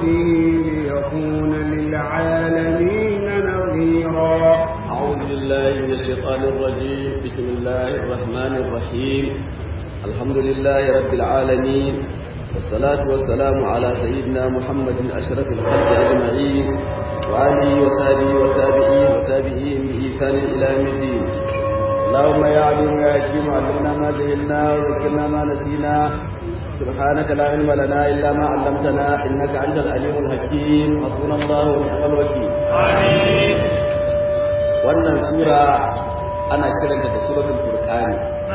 به ليكون للعالمين نظيرا أعوذ بالله من الشيطان الرجيم بسم الله الرحمن الرحيم الحمد لله رب العالمين والصلاة والسلام على سيدنا محمد أشرف الخلق أجمعين وآله وصحبه والتابعين وتابعين بإحسان إلى يوم الدين اللهم يا عليم يا حكيم علمنا ما جهلنا وذكرنا ما نسينا سبحانك لا علم لنا إلا ما علمتنا إنك أنت العليم الحكيم حسبنا الله ونعم الوكيل آمين wannan sura ana kiranta da suratul furqani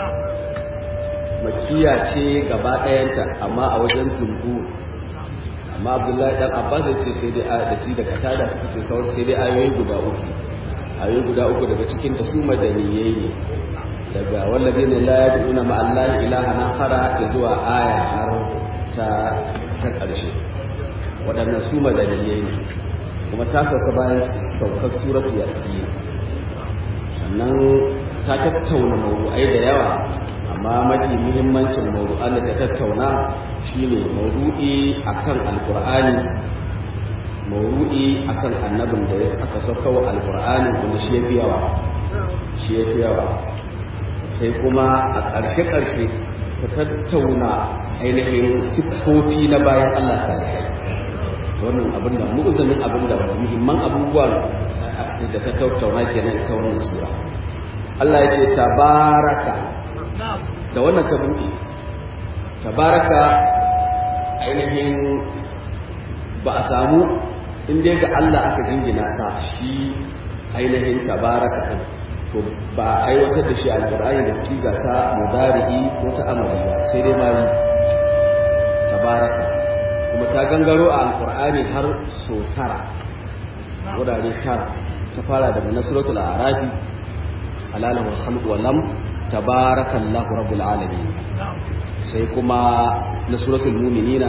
makiya ce gaba ɗayanta amma a wajen tuntu amma abdullahi dan abbas ya ce sai dai da shi da katada suka ce sauran sai dai ayoyi guda uku ayoyi guda uku daga cikin ta su madaniyai ne daga wallabi ne la yad'una ma allah ilaha akhara zuwa aya har ta ta karshe waɗannan su madaniyai ne kuma ta sauka bayan saukar suratul yasin sannan ta tattauna mawdu'ai da yawa amma mafi muhimmancin mawdu'an da ta tattauna shine mawdu'i akan alqur'ani mawdu'i akan annabin da aka sauka wa alqur'ani kuma shi yafi yawa shi yafi yawa sai kuma a ƙarshe ƙarshe ta tattauna ainihin siffofi na bayan Allah salihai wannan abin da mu'uzamin abin da muhimman abubuwan da ta tattauna kenan ita wannan sura Allah ya ce tabaraka da wannan ka buɗe tabaraka ainihin ba a samu in dai ga Allah aka jingina ta shi ainihin tabaraka din to ba a aiwatar da shi alqur'ani da siga ta mudari'i ko ta amali ba sai dai ma tabaraka kuma ta gangaro a alqur'ani har so tara wurare tara ta fara daga nasratul arabi alala wal khalq wa lam tabarakallahu rabbul alamin sai kuma nasratul mu'minina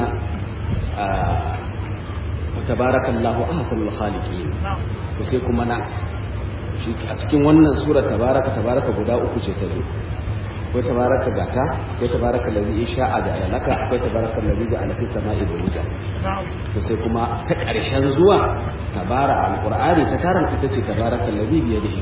tabarakallahu ahsanul khaliqin to sai kuma nan shi a cikin wannan sura tabaraka tabaraka guda uku ce ta zo akwai tabaraka gata akwai tabaraka ladhi sha'a da alaka akwai tabaraka ladhi ja'ala fis sama'i buruja to sai kuma ta karshen zuwa tabara alqur'ani ta karanta ita ce tabaraka ladhi bi yadihi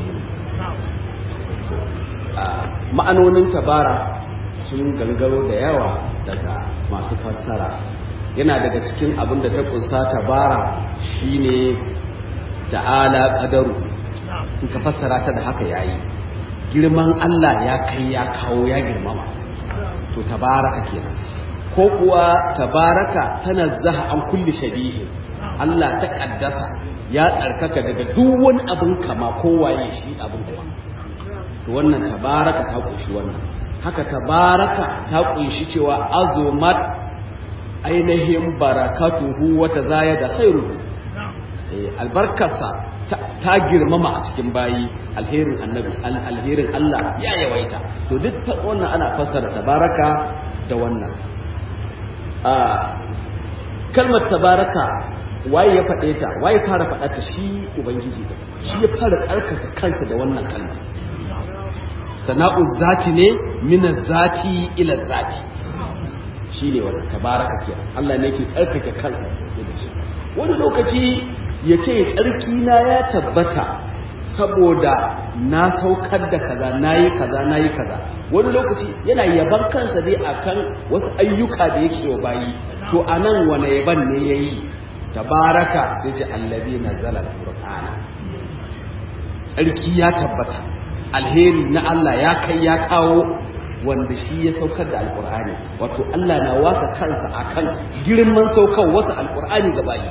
ma'anonin tabara sun gangaro da yawa daga masu fassara yana daga cikin abin da ta kunsa tabara shine ta'ala qadaru in ka fassara ta da haka yayi girman Allah ya kai ya kawo ya girmama to tabaraka kenan ko kuwa tabaraka tanazzaha an kulli shabihi Allah ta kaddasa ya tsarkaka daga duk wani abin kama kowaye shi abin kuma to wannan tabaraka ta kunshi wannan haka tabaraka ta kunshi cewa azumat ainihin barakatuhu wata zaya da khairuhu albarkarsa ta girmama a cikin bayi alherin annabi alherin Allah ya yawaita to duk wannan ana fassara tabaraka da wannan kalmar tabaraka waye ya faɗe ta waye fara faɗa ta shi ubangiji da shi ya fara tsarkaka kansa da wannan kalmar sana'u zati ne min zati ila zati shi ne wannan tabaraka ke Allah ne ke tsarkake kansa wani lokaci ya ce tsarki na ya tabbata saboda na saukar da kaza nayi kaza nayi kaza wani lokaci yana yaban kansa dai akan wasu ayyuka da yake wa bayi to anan wani yaban ne yayi tabaraka sai ce allazi nazala alqur'ana tsarki ya tabbata alheri na Allah ya kai ya kawo wanda shi ya saukar da alkur'ani wato Allah na wasa kansa akan girman saukar wasu alkur'ani ga bayi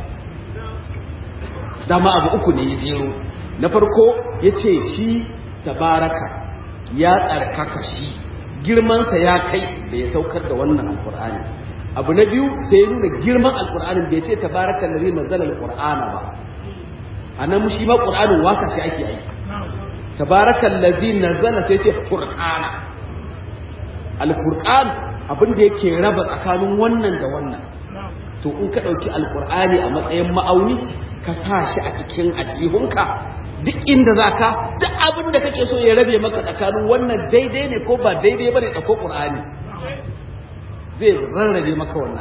dama abu uku ne ya jero na farko ya ce shi tabaraka ya tsarkaka shi girmansa ya kai da ya saukar da wannan alkur'ani abu na biyu sai ya nuna girman alkur'anin bai ce tabaraka lalzi nazzala alkur'ana ba a nan shi ma ƙur'anin wasa shi ake aiki tabaraka lalzi nazzala sai ce furqana alkur'an abin da yake raba tsakanin wannan da wannan to in ka ɗauki alkur'ani a matsayin ma'auni ka sa shi a cikin ajihunka duk inda za ka duk abin da kake so ya rabe maka tsakanin wannan daidai ne ko ba daidai ba ne ɗauko ƙur'ani zai rarrabe maka wannan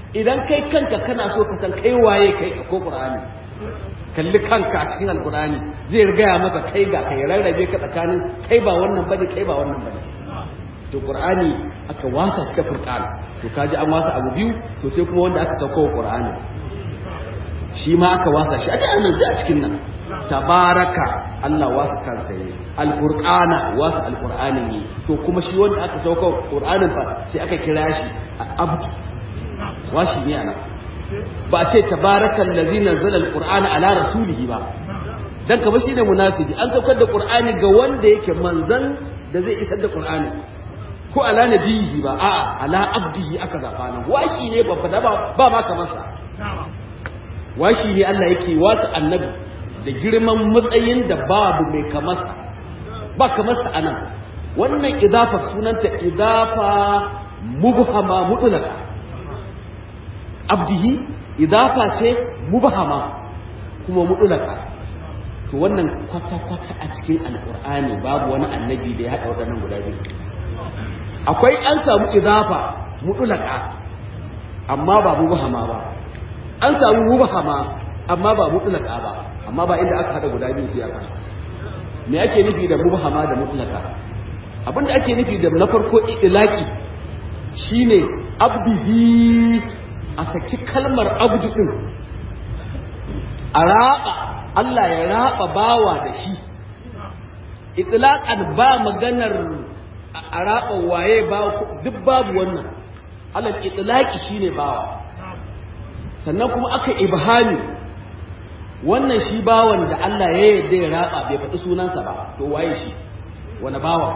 idan kai kanka kana so ka san kai waye kai ko qur'ani kalli kanka a cikin alqur'ani zai gaya maka kai ga kai rarrabe ka tsakanin kai ba wannan bane kai ba wannan bane to qur'ani aka wasa shi ta furqan to kaji an wasa abu biyu to sai kuma wanda aka sauko wa qur'ani shi ma aka wasa shi a nan a cikin nan tabaraka Allah wasa kansa ne alqur'ana wasa alqur'ani ne to kuma shi wanda aka sauko wa qur'anin fa sai aka kira shi abdu washi ne ana ba ce tabarakal ladzi nazzala alqur'ana ala rasulihi ba dan kamar shine munasibi an saukar da qur'ani ga wanda yake manzan da zai isar da qur'ani ko ala nabiyi ba a'a ala abdihi aka zaba nan washi ne babba da ba ba ma kamar sa washi ne Allah yake wata annabi da girman matsayin da babu mai kamar sa ba kamar sa anan wannan idafa sunanta idafa mubhama mutlaka abdihi idafa ce mubhama kuma mutlaka to wannan kwata-kwata a cikin alkur'ani babu wani annabi da ya haɗa waɗannan guda biyu akwai an samu idafa mutulaka amma ba mubahama ba an samu mubahama amma ba mutulaka ba amma ba inda aka haɗa guda biyu sai aka me ake nufi da mubahama da mutulaka abinda ake nufi da na farko idlaki shine abdihi a saki kalmar abdu din a raba Allah ya raba bawa da shi itlaqan ba maganar a raba waye ba duk babu wannan alal itlaqi shine bawa sannan kuma aka ibhami wannan shi bawan da Allah ya yarda ya raba bai faɗi sunansa ba to waye shi wani bawa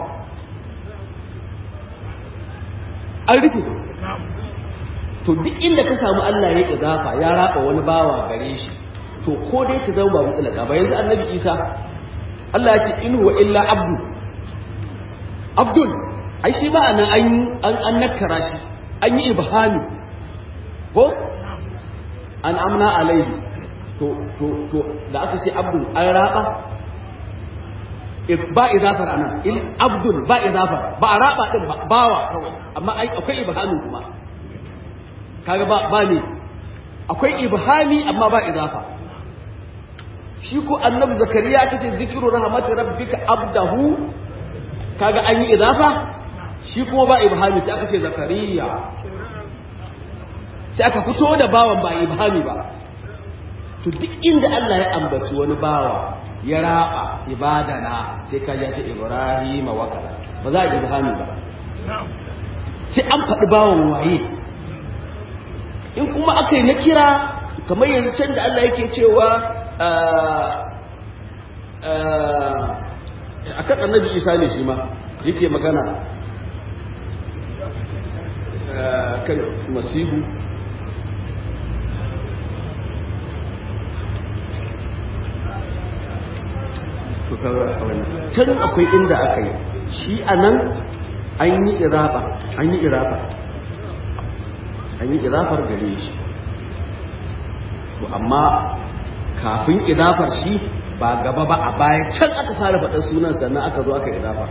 an rufe to duk inda ka samu Allah ya idafa ya raba wani bawa gare shi to ko dai ka zama ba mutlaka ba yanzu annabi Isa Allah ya ce in huwa illa abdu abdul ai shi ba anan an an an nakara shi an yi ibhami ko an amna alaihi to to to da aka ce abdul an raba ba idafar anan il abdul ba idafar ba a raba din ba bawa kawai amma ai akwai ibhami kuma kaga ba ba ne akwai ibhami amma ba idafa shi ko annabi zakariya aka ce zikiru rahmati rabbika abdahu kaga an yi idafa shi kuma ba ibhami sai aka ce zakariya sai aka fito da bawan ba ibhami ba to duk inda Allah ya ambaci wani bawa ya raba ibadana sai ka ji ce ibrahima wa kaza ba za a ibhami ba sai an faɗi bawan waye in kuma aka yi na kira kamar yanzu can da Allah yake cewa a kan annabi isa ne shi ma yake magana kan masihu can akwai inda aka yi shi a nan an yi iraba an yi iraba an yi idafar gare shi to amma kafin idafar shi ba gaba ba a baya can aka fara faɗa sunan sannan aka zo aka idafa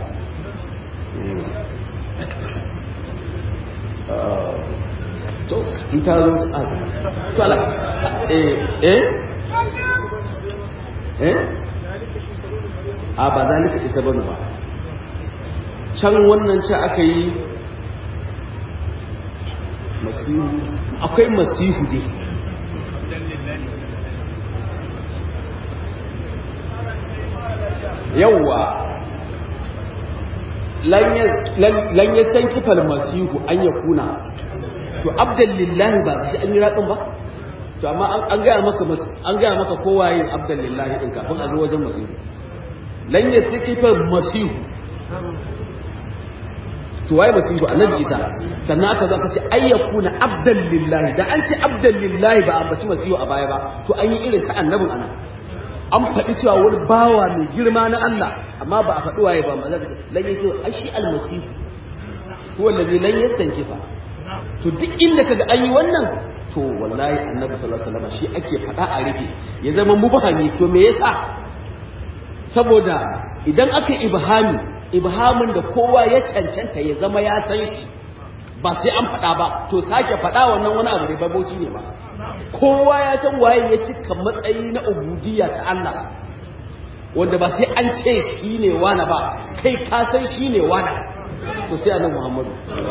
to in ta zo a to ala eh eh eh a ba zalika isa bane ba can wannan ce aka yi masihu akwai masihu dai yawwa lan ya san kifar masihu an ya kuna to abdan lillahi ba shi an yi ratsin ba to amma an gaya maka an gaya maka kowa yin abdan lillahi din kafin a zo wajen masihu lan ya san kifar masihu to waye masihu annabi isa sannan aka zo aka ce ayyakuna abdan lillahi da an ce abdan lillahi ba ambaci masihu a baya ba to an yi irin ta annabin anan an faɗi cewa wani bawa mai girma na Allah amma ba a faɗi waye ba ma zaka lan yake ashi almasihu huwa allazi lan yastankifa to duk inda kaga an yi wannan to wallahi annabi sallallahu alaihi wasallam shi ake faɗa a rufe ya zama mubahami to me yasa saboda idan aka yi ibhami ibhamin da kowa ya cancanta ya zama ya san shi ba sai an faɗa ba to sake faɗa wannan wani abu ne baboci ne ba kowa ya san waye ya cika matsayi na ubudiyya ta Allah wanda ba sai an ce shi ne wani ba kai ka san shi ne wani to sai annabi Muhammadu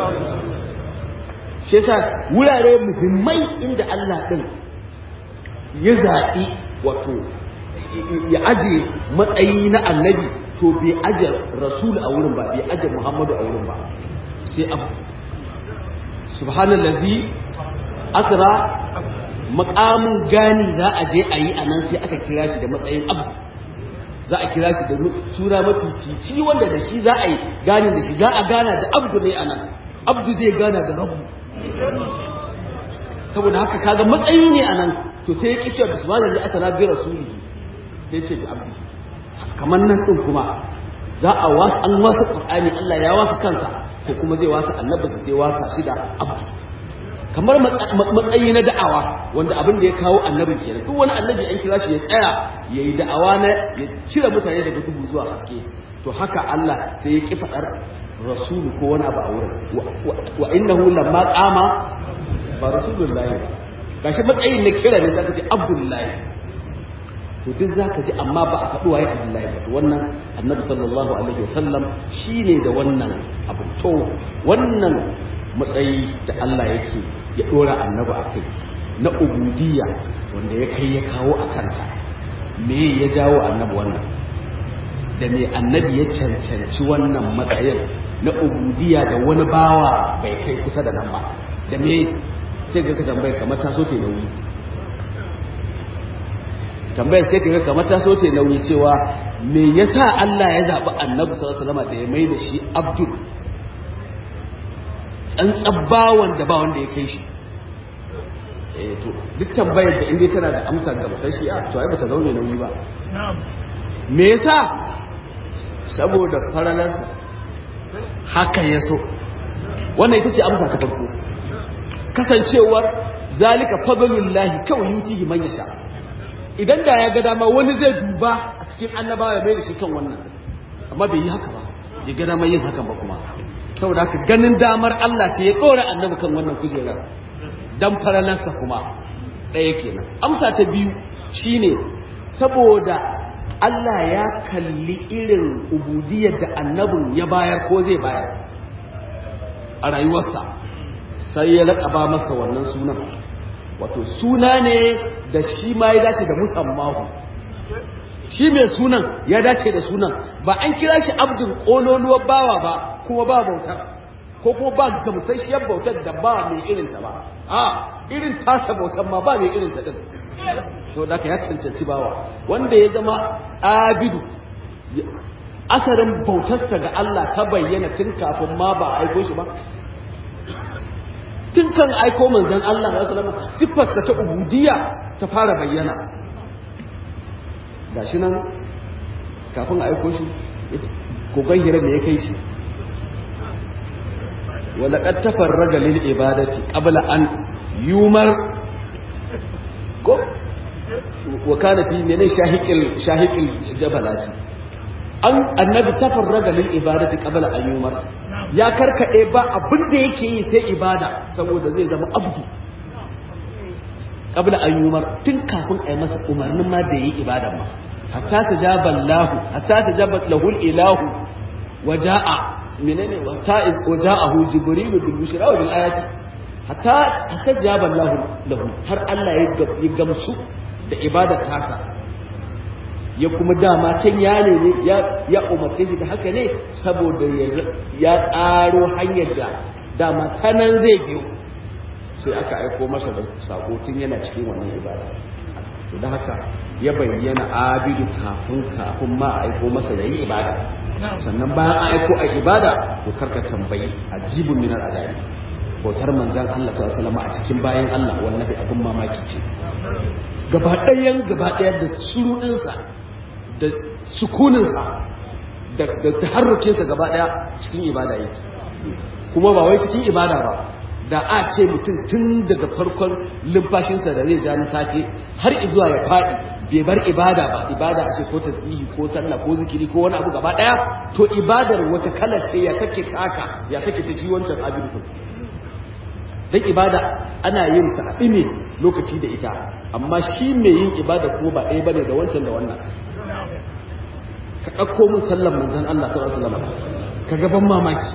shi yasa wurare muhimmai inda Allah din ya zaɓi wato ya aje matsayi na annabi to bai aje rasul a wurin ba bai aje Muhammadu a wurin ba sai abu subhanallazi asra makamin gani za a je a yi a nan sai aka kira shi da matsayin abu za a kira shi da suna mafi cici wanda da shi za a yi gani da shi za a gana da abdu ne a nan abdu zai gana da rabu saboda haka kaga matsayi ne a nan to sai ya ƙi cewa bismillah aka na bi rasulihi sai ce bi abdi kamar nan din kuma za a wasa an wasa qur'ani Allah ya wasa kansa ko kuma zai wasa annabinsa sai wasa shi da abdu kamar matsayi na da'awa wanda abin da ya kawo annabin kenan duk wani annabi an kira shi ya tsaya ya yi da'awa na ya cire mutane daga duhu zuwa haske to haka Allah sai ya ki faɗar rasulu ko wani abu a wurin wa innahu lamma qama ba rasulullahi ba gashi matsayin na kira ne zaka ce abdullahi to duk zaka ji amma ba a faɗi waye abdullahi ba wannan annabi sallallahu alaihi wasallam shine da wannan abu to wannan matsayi da Allah yake ya dora annabi a kai na ubudiyya wanda ya kai ya kawo a kanta me ya jawo annabi wannan da me annabi ya cancanci wannan matsayin na ubudiyya da wani bawa bai kai kusa da nan ba da me sai ga ka tambayar kamar ta so ta nauyi tambayar sai ka kamar ta so ta nauyi cewa me yasa Allah ya zaɓi annabi sallallahu alaihi wasallam da ya mai da shi abdul tsantsan bawan da ba wanda ya kai shi eh to duk tambayar da inda tana da amsa ga musashi a to ai bata zaune nauyi ba me yasa saboda faralar haka ya so wannan ita ce amsa ta farko kasancewar zalika fadlullahi kawai yutihi man yasha idan da ya ga dama wani zai duba a cikin annabawa ya mai da shi kan wannan amma bai yi haka ba ya ga dama yin hakan ba kuma saboda haka ganin damar Allah ce ya ɗora annabi kan wannan kujerar dan faralansa kuma ɗaya kenan amsa ta biyu shine saboda Allah ya kalli irin ubudiyar da annabin ya bayar ko zai bayar a rayuwarsa sai ya laƙaba masa wannan sunan wato suna ne da shi ma ya dace da musammahu shi mai sunan ya dace da sunan ba an kira shi abdul ƙololuwar bawa ba kuma ba bautar ko kuma ba gamsasshiyar bautar da ba mai irinta ba a irin tasa bautar ma ba mai irinta din to da ya cancanci bawa wanda ya zama abidu asarin bautarsa ga Allah ta bayyana tun kafin ma ba a aiko shi ba tun kan aiko manzon Allah da sallama siffarsa ta ubudiyya ta fara bayyana gashi nan kafin a aiko shi kogon hira me ya kai shi ولقد تفرغ للعبادة قبل أن يمر ko wa kana fi mene shahiqil shahiqil jabalati an annabi tafarraga lil ibadati qabla an yumar ya karkade ba abin da yake yi sai ibada saboda zai zama abdu qabla an yumar tun kafin ai masa umarnin ma da yi ibada ma hatta tajaba Allah hatta tajaba lahu ilahu waja'a menene wata waja'ahu jibrilu bil bushra wa bil ayati hatta hatta jaba lahu lahu har Allah ya gamsu da ibadar tasa ya kuma dama can ya ne ya ya umarce shi da haka ne saboda ya tsaro hanyar da dama ta nan zai biyo sai aka aiko masa da sako tun yana cikin wannan ibada to da haka ya bayyana abidu kafin kafin ma aiko masa da yi ibada sannan bayan an aiko a ibada to karka tambayi ajibun min al-adabi bautar manzan Allah sallallahu alaihi wasallam a cikin bayan Allah wallahi abin mamaki ce gaba ɗayan gaba ɗaya da surudinsa da sukuninsa da da taharrukinsa gaba ɗaya cikin ibada yake kuma ba wai cikin ibada ba da a ce mutum tun daga farkon lumfashinsa da zai ja na safe har zuwa ya faɗi bai bar ibada ba ibada a ce ko tasbihi ko sallah ko zikiri ko wani abu gaba ɗaya to ibadar wace kalar ce ya take kaka ya take ta ji wancan abin dan ibada ana yin ta ne lokaci da ita amma shi mai yin ibada ko ba ɗaya bane da wancan da wannan ka ɗauko mun sallan manzon Allah sallallahu alaihi wasallam ka gaban mamaki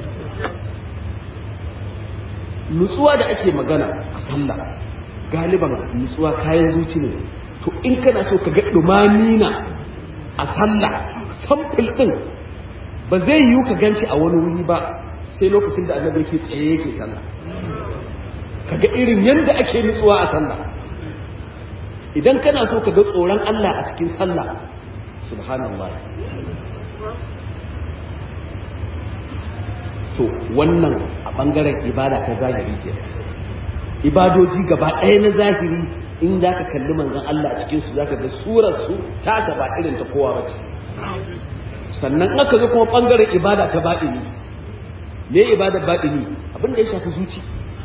nutsuwa da ake magana a sallah galiban nutsuwa kayan zuci ne to in kana so ka ga dumamina a sallah samfil din ba zai yiwu ka ganshi a wani wuri ba sai lokacin da annabi yake tsaye yake sallah kaga irin yanda ake nutsuwa a sallah idan kana so ka ga tsoron Allah a cikin sallah subhanallah to wannan a bangaren ibada ta zahiri ke ibadoji gaba ɗaya na zahiri in za ka kalli manzon Allah a cikinsu za ka ga surarsu ta ba irin ta kowa ba ce sannan aka zo kuma bangaren ibada ta baɗini me ibadar baɗini abin da ya shafi zuci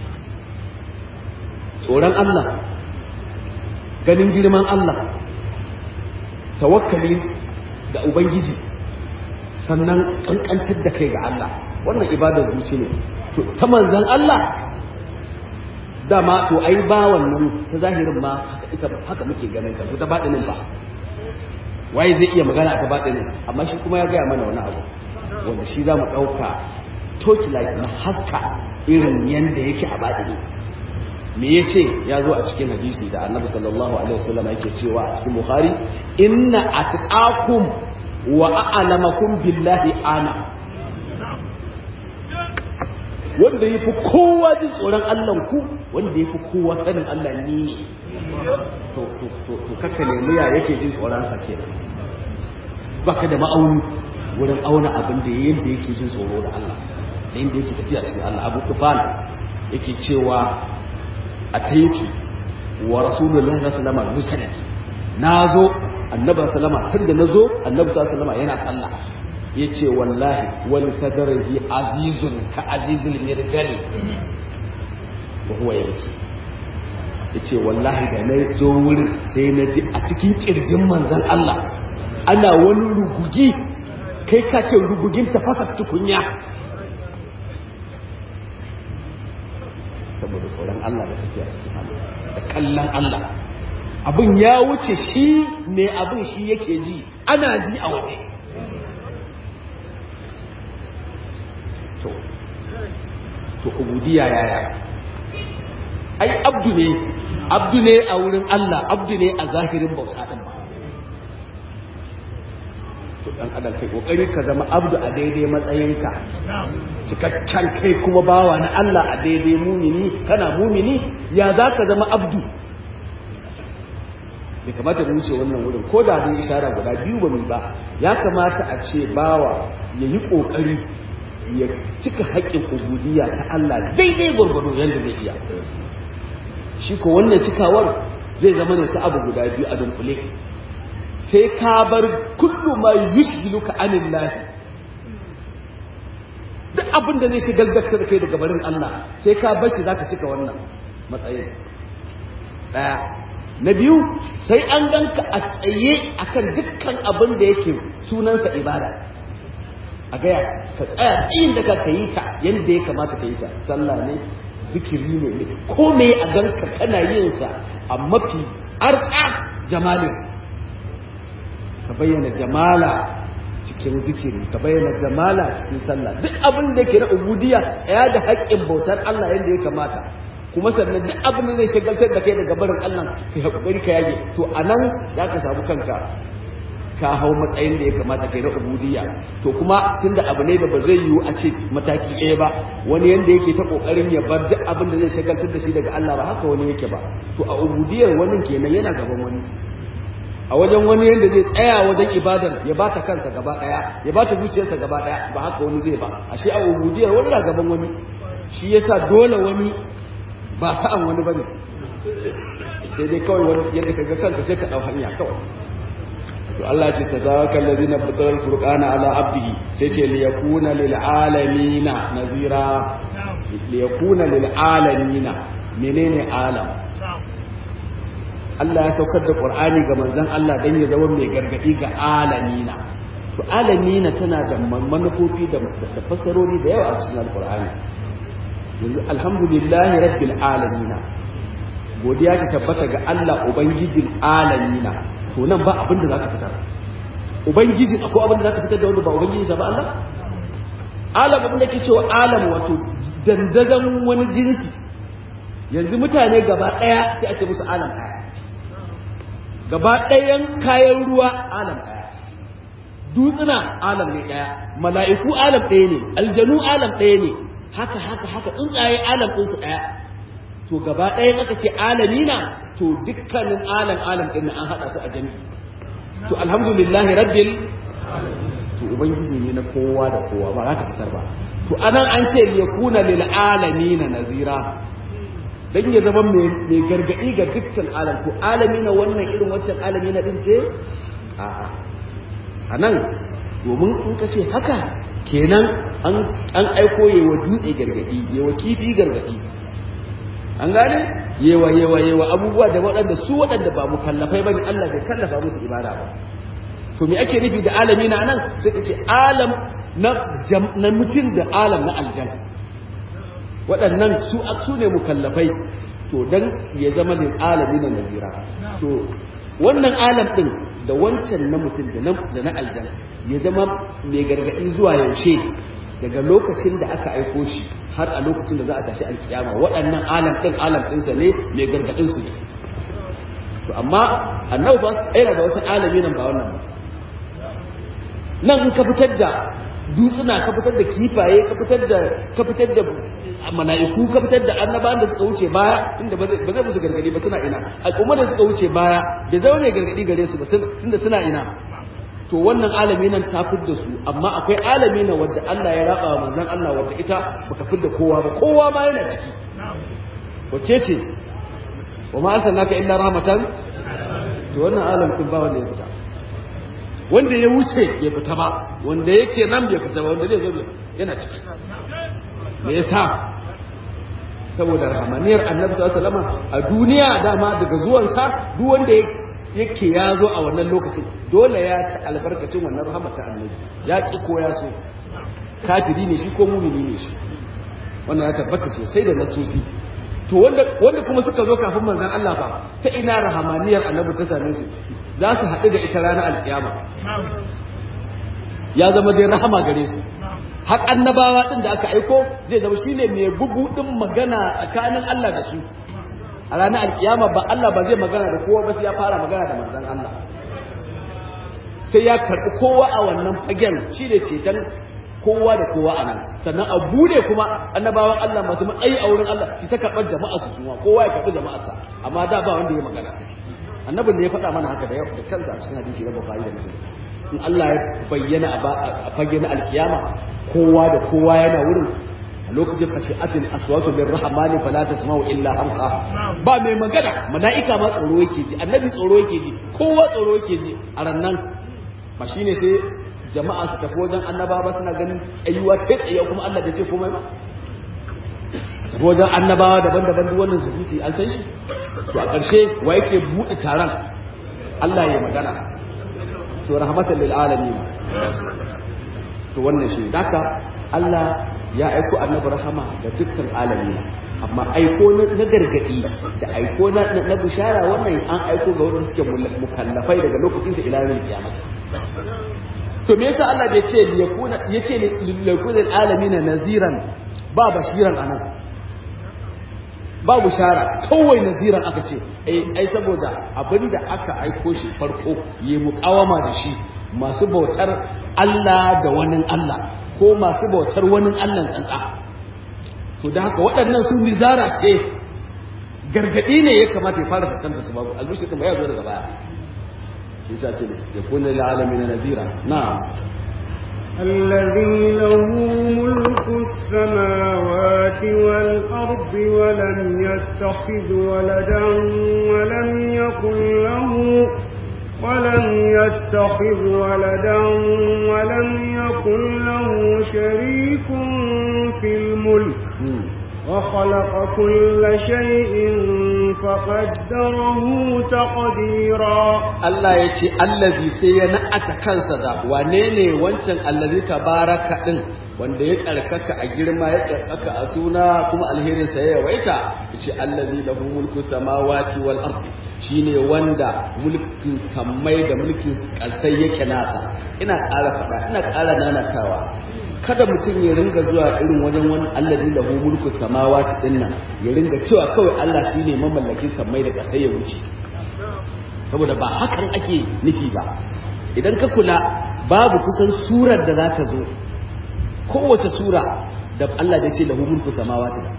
tsoron Allah ganin girman Allah tawakkali da ubangiji sannan kankantar da kai ga Allah wannan ibadar zuci ne to ta manzon Allah dama to ai ba wannan ta zahirin ma ita haka muke ganin ta ta baɗinin ba waye zai iya magana ta baɗinin amma shi kuma ya gaya mana wani abu wanda shi za mu ɗauka torchlight na haska irin yanda yake a baɗini me ya ce ya zo a cikin hadisi da annabi sallallahu alaihi wasallam yake cewa a cikin bukhari inna atqakum wa a'lamakum billahi ana wanda ya fi kowa jin tsoron Allah ku wanda ya fi kowa sanin Allah ni ne to to to to kaka nemi ya yake jin tsoron sa kenan baka da ma'auni wurin auna abin da yanda yake jin tsoro da Allah da yanda yake tafiya cikin Allah Abu Tufan yake cewa ataitu wa rasulullahi sallallahu alaihi wasallam nazo annabi sallallahu alaihi wasallam nazo annabi sallallahu alaihi wasallam yana sallah yace wallahi wal sadrihi azizun ka azizil mirjali wa huwa yabki yace wallahi da na zo wurin sai na ji a cikin kirjin manzon Allah ana wani rugugi kai ka ce rugugin tafasa tukunya saboda tsoron Allah da tafiya cikin Allah da kallon Allah abin ya wuce shi ne abin shi yake ji ana ji a waje to to ubudiyya yaya ai abdu ne abdu ne a wurin Allah abdu ne a zahirin bauta din ba to dan adam kai kokari ka zama abdu a daidai matsayinka cikakken kai kuma bawa na Allah a daidai mumini kana mumini ya za ka zama abdu bai kamata mu wuce wannan wurin ko da dai ishara guda biyu ba mu ba ya kamata a ce bawa ya yi kokari ya cika haƙƙin ubudiyya ta Allah daidai gwargwado yadda zai iya shi ko wannan cikawar zai zama ne ta abu guda biyu a dunkule sai ka bar kullu ma yushgiluka anillahi duk abin da zai shigar da kai daga barin Allah sai ka bar shi zaka cika wannan matsayin daya na biyu sai an ganka a tsaye akan dukkan abin da yake sunansa ibada a gaya ka tsaya tsayin da ka yi ta yadda ya kamata ka yi ta sallah ne zikiri ne ko me a ganka kana yin sa a mafi arka jamalin ka bayyana jamala cikin zikiri ka bayyana jamala cikin sallah duk abin da yake na ubudiyya tsaya da haƙƙin bautar Allah yadda ya kamata kuma sannan duk abin da zai shagaltar da kai daga barin Allah ka hakuri ka yage to anan za ka samu kanka ka hau matsayin da ya kamata kai na ubudiyya to kuma tunda abu ne da ba zai yiwu a ce mataki ɗaya ba wani yanda yake ta kokarin ya bar duk abin da zai shagaltar da shi daga Allah ba haka wani yake ba to a ubudiyyar wani kenan yana gaban wani a wajen wani yanda zai tsaya wajen ibadar ya bata kansa gaba ɗaya ya bata zuciyarsa gaba ɗaya ba haka wani zai ba ashe a ubudiyyar wani na gaban wani shi yasa dole wani ba sa'an wani bane sai dai kawai wani yadda ka ga kanka sai ka ɗau hanya kawai to Allah ce tazawaka allazina fatara alqur'ana ala abdihi sai ce li yakuna lil alamin nazira li yakuna lil alamin menene alam Allah ya saukar da Qur'ani ga manzon Allah dan ya zama mai gargadi ga alamina to alamina tana da manufofi da fasarori da yawa a cikin Al-Qur'ani yanzu alhamdulillahi rabbil alamina godiya ta tabbata ga Allah ubangijin alamina to nan ba abin da zaka fitar ubangijin akwai abin da zaka fitar da wanda ba ubangijin sa ba Allah alam abin da ke cewa alam wato dandazan wani jinsi yanzu mutane gaba daya sai a ce musu alam daya gaba ɗayan kayan ruwa alam daya dutsuna alam ne daya mala'iku alam ɗaya ne aljanu alam ɗaya ne haka haka haka tsuntsaye alam ɗinsu ɗaya to gaba ɗayan aka ce alamina to dukkanin alam alam ɗin an haɗa su a jami'i to alhamdulillah rabbil to ubangiji ne na kowa da kowa ba za ka fitar ba to anan an ce yakuna lil alamina nazira dan ya zama mai gargadi ga dukkan alam to alamina wannan irin waccan alamina din ce a'a anan domin in ka ce haka kenan an aiko yewa dutse gargadi yewa kifi gargadi an gane yewa yewa yewa abubuwa da waɗanda su waɗanda ba mu kallafai bane Allah bai kallafa musu ibada ba to me ake nufi da alami na nan sai ka ce alam na na mutum da alam na aljanna waɗannan su su ne mukallafai to dan ya zama lil alami na nazira to wannan alam din da wancan na mutum da na aljanna ya zama mai gargaɗi zuwa yaushe daga lokacin da aka aiko shi har a lokacin da za a tashi alkiyama waɗannan alam ɗin alam ɗinsa ne mai gargaɗin su ne to amma annabi ba yana da wata alami nan ba wannan ba nan in ka fitar da dutsuna ka fitar da kifaye ka fitar da ka fitar da mala'iku ka fitar da annabawan da suka wuce baya inda ba zai musu gargadi ba suna ina al'ummar da suka wuce baya bai zaune gargadi gare su ba tunda suna ina to wannan alami nan ta fidda su amma akwai alami na wadda Allah ya raba wa manzon Allah wadda ita baka fidda kowa ba kowa ma yana ciki wacce ce wa ma arsalnaka illa rahmatan to wannan alam kun ba wanda ya fita wanda ya wuce ya fita ba wanda yake nan bai fita ba wanda zai zo yana ciki me yasa saboda rahmaniyar annabi sallallahu alaihi wasallam a duniya dama daga zuwansa duk wanda yake ya zo a wannan lokacin dole ya ci albarkacin wannan rahmata annabi ya ki ko ya so kafiri ne shi ko mumini ne shi wannan ya tabbata sosai da nasusi to wanda wanda kuma suka zo kafin manzon Allah ba ta ina rahamaniyar annabi ta same su za su haɗu da ita ranar alkiyama ya zama dai rahama gare su har annabawa din da aka aiko zai zama shine mai bubudin magana tsakanin Allah da su a ranar alkiyama ba Allah ba zai magana da kowa ba sai ya fara magana da manzon Allah sai ya karɓi kowa a wannan fagen shi ne ceton kowa da kowa a nan sannan a bude kuma annabawan Allah masu matsayi a wurin Allah su ta karɓar jama'a su suma kowa ya karɓi jama'arsa amma da ba wanda ya magana annabin da ya faɗa mana haka da yau da kansa a cikin hadisi na Bukhari da Muslim in Allah ya bayyana a fage na alkiyama kowa da kowa yana wurin a lokacin fashi'atin aswatu min rahmani fala tasma'u illa hamsa ba mai magana mala'ika ma tsoro yake ji annabi tsoro yake ji kowa tsoro yake ji a rannan ba shine sai jama'a su tafi wajen annaba ba suna ganin tsayuwa ta tsaye kuma Allah bai ce komai ba wajen annabawa daban-daban duk wannan zuci an san shi to a ƙarshe wa yake buɗe taron Allah ya magana so rahmatan lil alamin to wannan shi daka Allah ya aiko annabi rahama ga dukkan alamin amma aiko na gargadi da aiko na na bishara wannan an aiko ga wanda suke mukallafai daga lokacin sa ila yawmil qiyamah to me yasa Allah bai ce yakuna yace lil yakuna alamin naziran ba bashiran anan ba bishara kawai naziran aka ce ai saboda abinda aka aiko shi farko yi muƙawama da shi masu bautar Allah da wani Allah ko masu bautar wani Allah tsantsa to da haka waɗannan su nizara ce gargaɗi ne ya kamata ya fara fuskanta su babu albushi kuma ya zo daga baya shi sa ce ya kuna la'alamin nazira na'am الذي له ملك السماوات والأرض ولم يتخذ ولدا ولم يكن له ولم يتخذ ولدا ولم يكن له شريك في الملك وخلق كل شيء فقدره تقديرا Allah ya ce allazi sai ya na'ata kansa da wane ne wancan allazi tabaraka din wanda ya tsarkaka a girma ya tsarkaka a suna kuma alherin sa ya yawaita yace allazi lahu mulku samawati wal ardi shine wanda mulkin sammai da mulkin kasai yake nasa ina ƙara faɗa ina ƙara nanatawa kada mutum ya ringa zuwa irin wajen wani allazi lahu mulku samawati din nan ya ringa cewa kawai Allah shine mamallakin sammai da kasai ya wuce saboda ba hakan ake nufi ba idan ka kula babu kusan surar da za ta zo kowace sura da Allah ya ce lahu mulku samawati ba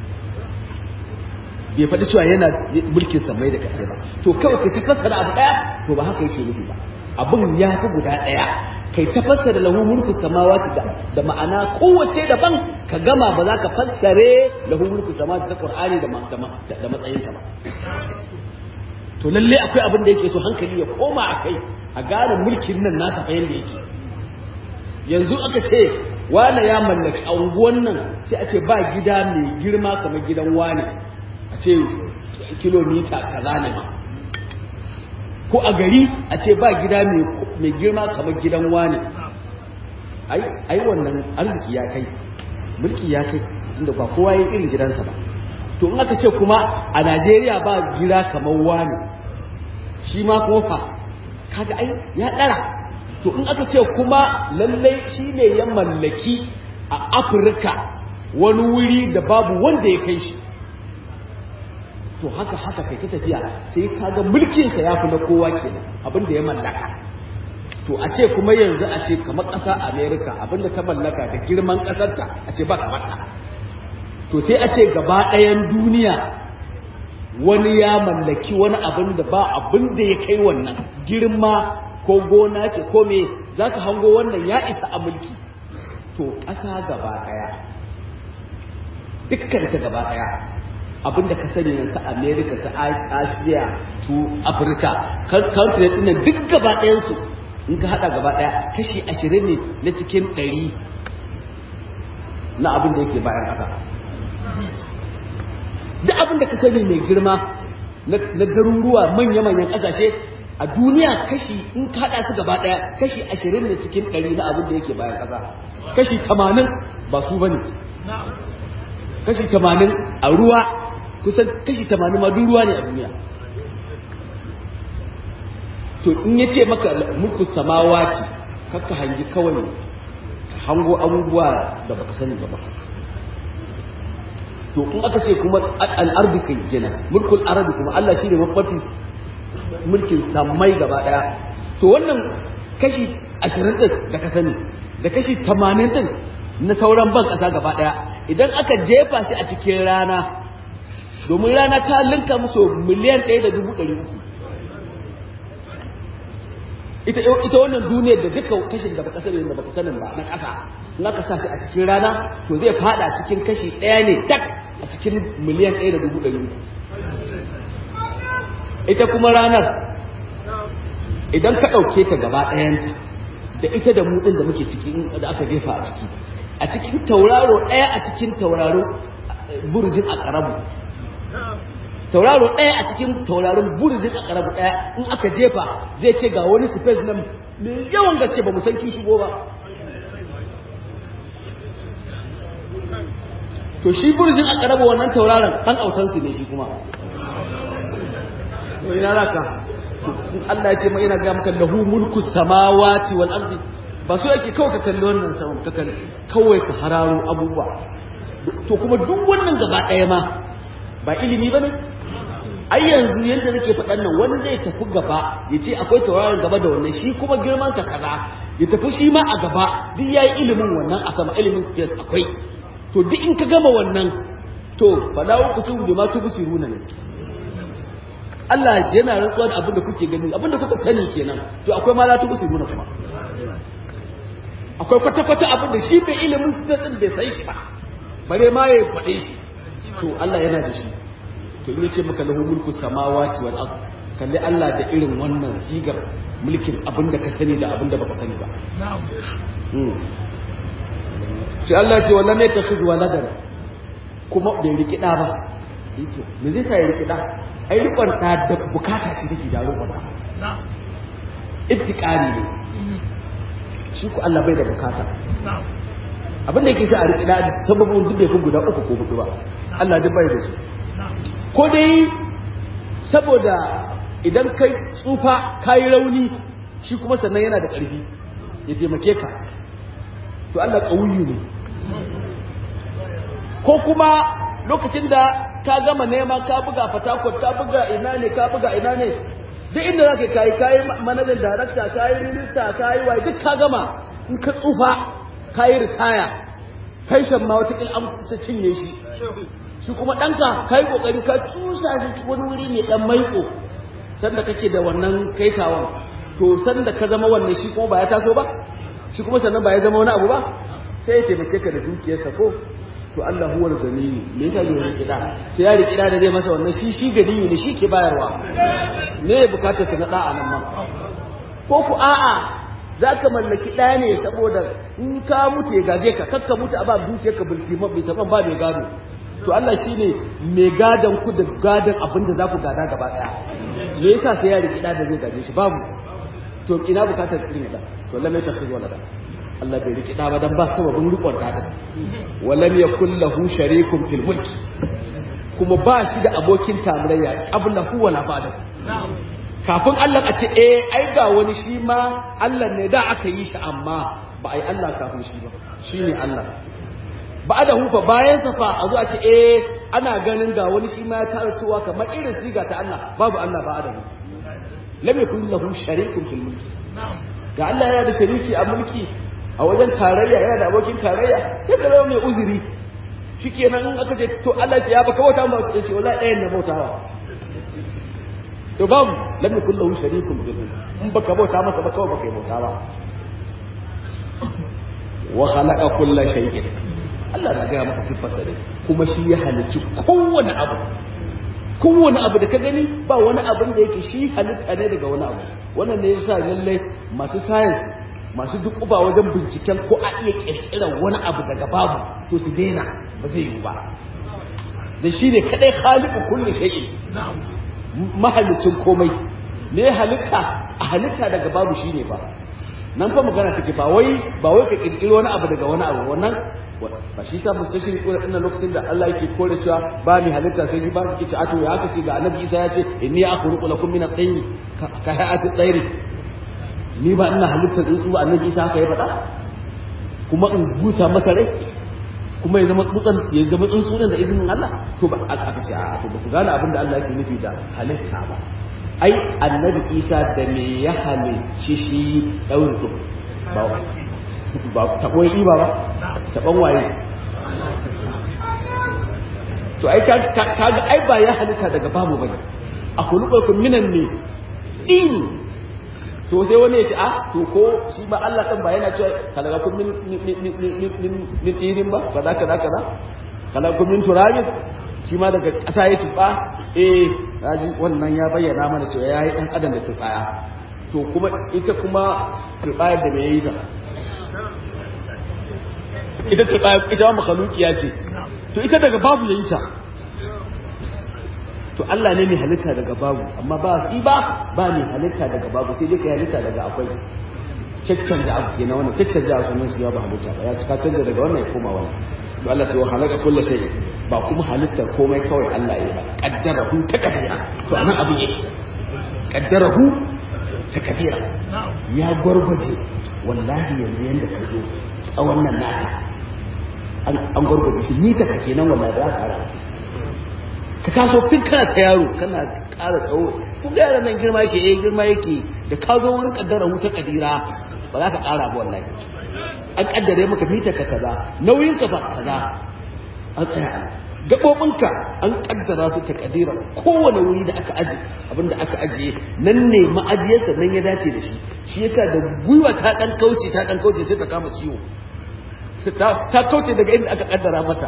bai faɗi cewa yana mulkin samai da kasai ba to kawai kai ta fassara abu ɗaya to ba haka yake nufi ba abin ya fi guda ɗaya kai ta fassara lahu mulku samawati da, da ma'ana kowace daban ka gama ba za ka fassare lahu mulku samawati ta Qur'ani da da, da matsayinka ba to lalle akwai abin da yake so hankali ya koma a kai a gane mulkin nan nasa fa yanda yake yanzu aka ce wane ya mallaki a unguwan nan sai a ce ba gida mai girma kamar gidan wane a ce kilomita kaza ne ma ko a gari a ce ba gida mai girma kamar gidan wane ai wannan arziki ya kai mulki ya kai inda ba kowa ya irin gidansa ba to in aka ce kuma a najeriya ba gida kamar wane shi ma kofa kaga ai ya ɗara to in aka ce kuma lallai shi ne ya mallaki a afirka wani wuri da babu wanda ya kai shi to haka haka kai ta tafiya sai kaga mulkinsa ya fi na kowa kenan abin da ya mallaka to a ce kuma yanzu a ce kamar ƙasa america abin da ta mallaka da girman ƙasarta a ce ba kamar ta to sai a ce gaba ɗayan duniya wani ya mallaki wani abin da ba abin da ya kai wannan girma ko gona ce ko me za ka hango wannan ya isa a mulki to ƙasa gaba ɗaya dukkan ta gaba ɗaya abinda ka sani yanzu america su asiya su afirka country ɗin nan duk gaba ɗayansu in ka haɗa gaba ɗaya kashi ashirin ne na cikin ɗari na abin da yake bayan ƙasa duk abin da ka sani mai girma na garuruwa manya-manyan ƙasashe a duniya kashi in ka haɗa su gaba ɗaya kashi ashirin ne cikin ɗari na abin da yake bayan ƙasa kashi tamanin ba su bane kashi tamanin a ruwa kusan kashi tamanin ma duk ruwa ne a duniya to in ya ce maka mulku samawati kakka hangi kawai ka hango abubuwa da baka sani ba to in aka ce kuma al'ardi kai jina mulkul arabi kuma Allah shi ne mafi mulkin samai gaba daya to wannan kashi ashirin din da ka sani da kashi tamanin din na sauran ban kasa gaba daya idan aka jefa shi a cikin rana domin rana ta linka musu miliyan ɗaya da dubu ɗari uku ita ita wannan duniyar da duka kashin da baka sani da baka sanin ba na ƙasa in aka sa shi a cikin rana to zai fada cikin kashi ɗaya ne tak a cikin miliyan ɗaya da dubu ɗari uku ita kuma ranar idan ka ɗauke ta gaba ɗayanta da ita da mutsin da muke ciki da aka jefa a ciki a cikin tauraro ɗaya a cikin tauraro burjin a ƙarabu tauraro ɗaya a cikin tauraron burjin a ƙarabu ɗaya in aka jefa zai ce ga wani space nan mai yawan gaske ba mu san kin shigo ba to shi burjin a ƙarabu wannan tauraron ɗan autansu ne shi kuma to ina raka Allah ya ce ma ina ga maka lahu mulku samawati wal ardi ba so yake kawai ka kalli wannan saman ka kalli kawai ka hararo abubuwa to kuma duk wannan gaba ɗaya ma ba ilimi bane ai yanzu yanda nake faɗan nan wani zai tafi gaba ya ce akwai tauraron gaba da wannan shi kuma girman ka kaza ya tafi shi ma a gaba duk yayi ilimin wannan a sama ilimin space akwai to duk in ka gama wannan to fala uqsimu bima tubsiruna ne Allah yana rantsuwa da abin da kuke gani abin da kuka sani kenan to akwai ma la tubsiruna kuma akwai kwata-kwata abin da shi bai ilimin sittin bai sai shi ba bare ma ya faɗe shi to Allah yana da shi to in yace maka lahu mulku samawati wal ard kalli Allah da irin wannan sigar mulkin abin da ka sani da abin da baka sani ba sai Allah ya ce wallan ne takhuz waladan kuma bai riki da ba me zai sa ya riki da ai rikon ta da bukata ce take da rikon ta ibtiqari ne shi ku Allah bai da bukata abin da yake sa a riƙi da sababin duk bai fi guda uku ko hudu ba Allah duk bai da su ko dai saboda idan kai tsufa kayi rauni shi kuma sannan yana da ƙarfi ya taimake ka to Allah ƙauyu ne ko kuma lokacin da ka gama nema ka buga fatakot ka buga ina ne ka buga ina ne duk inda za ka kayi kayi manajan darakta kayi minista kayi waye duk ka gama in ka tsufa kayi ritaya kai shan ma wata an kusa cinye shi shi kuma ɗanka kayi ƙoƙari ka cusa shi wani wuri mai ɗan maiko sanda kake da wannan kaitawan to sanda ka zama wannan shi kuma ba ya taso ba shi kuma sannan ba ya zama wani abu ba sai ya taimake ka da dukiyarsa ko to Allah huwa al-ganiyu me yasa zai riki da sai ya riki da zai masa wannan shi shi ganiyu ne shi ke bayarwa me ya bukatar ka na da nan ma ko ku a'a zaka mallaki da ne saboda in ka mutu ya gaje ka kakka mutu a ba dukiyar ka bulki ma bai saban ba mai gado to Allah shine mai gadan ku da gadan abin da za ku gada gaba daya me yasa sai ya riki da zai gaje shi babu to ina bukatar irin da to lalle ta kai wala da Allah bai riki da ba dan ba sababin rikon da din walam yakul lahu sharikun fil mulk kuma ba shi da abokin tarayya qablahu wala ba'da kafin Allah a ce eh ai ga wani shi ma Allah ne da aka yi shi amma ba ai Allah kafin shi ba shine Allah ba da hufa bayan sa fa a zo a ce eh ana ganin ga wani shi ma ya tarasuwa kamar irin siga ta Allah babu Allah ba da lam yakul lahu sharikun fil mulk ga Allah yana da shariki a mulki a wajen tarayya yana da abokin tarayya sai ka zama mai uzuri shikenan in aka ce to Allah ya baka bauta ma ya ce wallahi ɗayan na bautawa to babu lam yakul lahu sharikun bil in baka bauta masa ba kawai baka yi bauta ba wa khalaqa kulla shay'in Allah na gaya maka siffarsa ne kuma shi ya halicci kowane abu kowane abu da ka gani ba wani abin da yake shi halitta ne daga wani abu wannan ne yasa lallai masu science masu duk uba wajen binciken ko a iya kirkirar wani abu daga babu to su daina ba zai yiwu ba da shi ne kadai khaliqu kulli shay'in mahalicin komai ne halitta a halitta daga babu shine ba nan fa magana take ba wai ba wai ka kirkiro wani abu daga wani abu wannan ba shi sa musu shi ko ina lokacin da Allah yake kore cewa ba ni halitta sai shi ba ki ci ato ya haka ce ga annabi Isa ya ce inni akhluqu lakum min at-tayr ka hayati at-tayr ni ba ina halitta tsuntsu ba annabi Isa haka ya faɗa kuma in busa masa rai kuma ya zama tsutsan ya zama tsuntsu da izinin Allah to ba aka ce a to ba ku gane abin da Allah yake nufi da halitta ba ai annabi Isa da me ya halicci shi daurin ba ba taɓon iba ba taɓon waye to ai kaga ai ba ya halitta daga babu bane a kulubakun minan ne dini to sai wani ya ce a to ko shi ba Allah kan ba yana cewa kalakun min min dinin ba kaza kaza kaza kalakun min turabin shi ma daga ƙasa ya tuba eh raji wannan ya bayyana mana cewa yayi dan adam da turbaya to kuma ita kuma turbayar da me yayi ta ita ta ita ma makhluqiya ce to ita daga babu yayi ta to Allah ne mai halitta daga babu amma ba shi ba ba mai halitta daga babu sai dai kai halitta daga akwai caccan da abu kenan wannan caccan da sunan shi ba halitta ba ya cika canza daga wannan ya koma wannan to Allah ta halaka kullu shay ba kuma halittar komai kawai Allah ya ba qaddarahu takdira to anan abin yake qaddarahu takdira ya gwargwaje wallahi yanzu yanda ka zo tsawon nan naka an gwargwaje shi ni ta kake nan wallahi da ƙara ka taso tun kana ta yaro kana ƙara tsawo kun ga yaran nan girma yake eh girma yake da ka zo wurin kaddara wuta kadira ba za ka ƙara ba wallahi an kaddare maka mita ka kaza nauyin ka ba kaza an tsaya gaɓoɓinka an kaddara su ta kadira kowane wuri da aka aji abinda aka ajiye nan ne ma'ajiyarsa nan ya dace da shi shi yasa da gwiwa ta ɗan kauce ta ɗan kauce sai ta kama ciwo ta kauce daga inda aka kaddara mata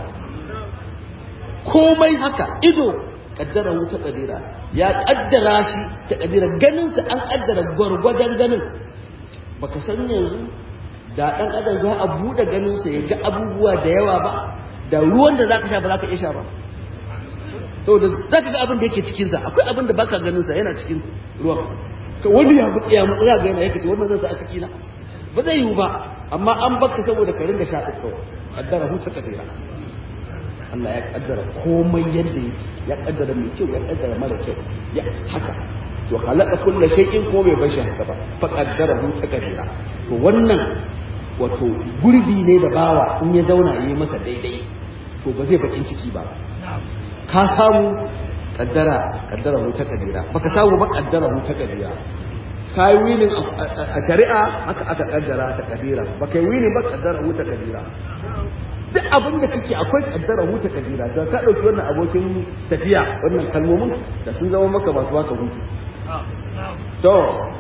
komai haka ido kaddara wuta kadira ya kaddara shi ta kadira ganinsa an kaddara gwargwadon ganin baka san yanzu da dan adam za a bude ganinsa ya ga abubuwa da yawa ba da ruwan da zaka sha ba zaka iya sha ba saboda zaka ga abin da yake cikin sa akwai abin da baka ganin sa yana cikin ruwan to wani ya mutsi ya mutsi ga yana yake ce wannan zan sa a ciki na ba zai yiwu ba amma an baka saboda ka ringa sha kawai kaddara huta kadira Allah ya kaddara komai yadda ya kaddara mai kyau ya kaddara mara kyau ya haka to halaka kullu shay'in ko bai bashi haka ba fa qaddara hu takdira to wannan wato gurbi ne da bawa in ya zauna yayi masa daidai to ba zai bakin ciki ba ka samu kaddara kaddara hu takdira baka samu ba kaddara hu takdira kai wilin a shari'a haka aka kaddara ta kadira baka yi wilin ba kaddara hu takdira duk abin da kake akwai kaddara huta kadira da ka dauki wannan abokin tafiya wannan kalmomin da sun zama maka masu baka hutu to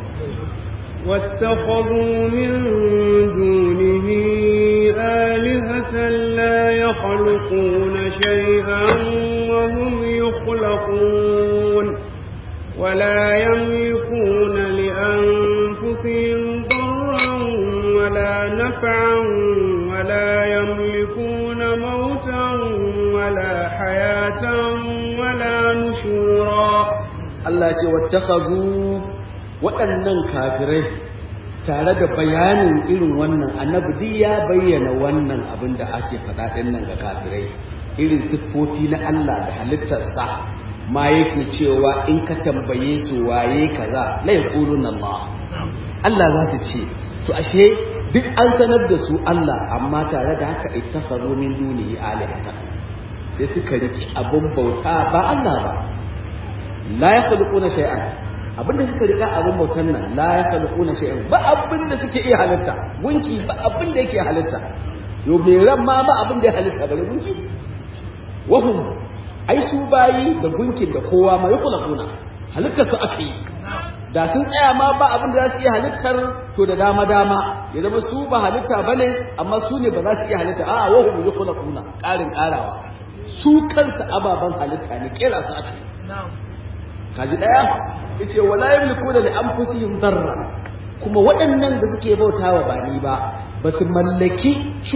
واتخذوا من دونه آلهة لا يخلقون شيئا وهم يخلقون ولا يملكون لأنفسهم ضرا ولا نفعا ولا يملكون موتا ولا حياة ولا نشورا Allah ce wattakhazu waɗannan kafirai tare da bayanin irin wannan annabi duk ya bayyana wannan abin da ake faɗa ɗin nan ga kafirai irin siffofi na Allah da halittarsa ma yake cewa in ka tambaye su waye kaza la yaquluna Allah Allah za su ce to ashe duk an sanar da su Allah amma tare da haka ittakhadhu min dunihi alihata sai suka riki abin bauta ba Allah ba la yakhluquna shay'an abinda suka rika abin bautan nan la yakhluquna shay'an ba abinda suke iya halitta gunki ba abinda yake halitta yo me ran ma ba abinda ya halitta bare gunki wahum ai su bayi da gunkin da kowa ma yakhluquna halittar su aka yi da sun tsaya ma ba abin da za su iya halittar to da dama dama ya zama su ba halitta bane amma su ne ba za su iya halitta a'a wahum yakhluquna ƙarin ƙarawa su kansa ababen halitta ne kera su aka yi kaji daya yace wala yamlikuna li anfusihim darra kuma waɗannan da suke bautawa ba ni ba ba su mallaki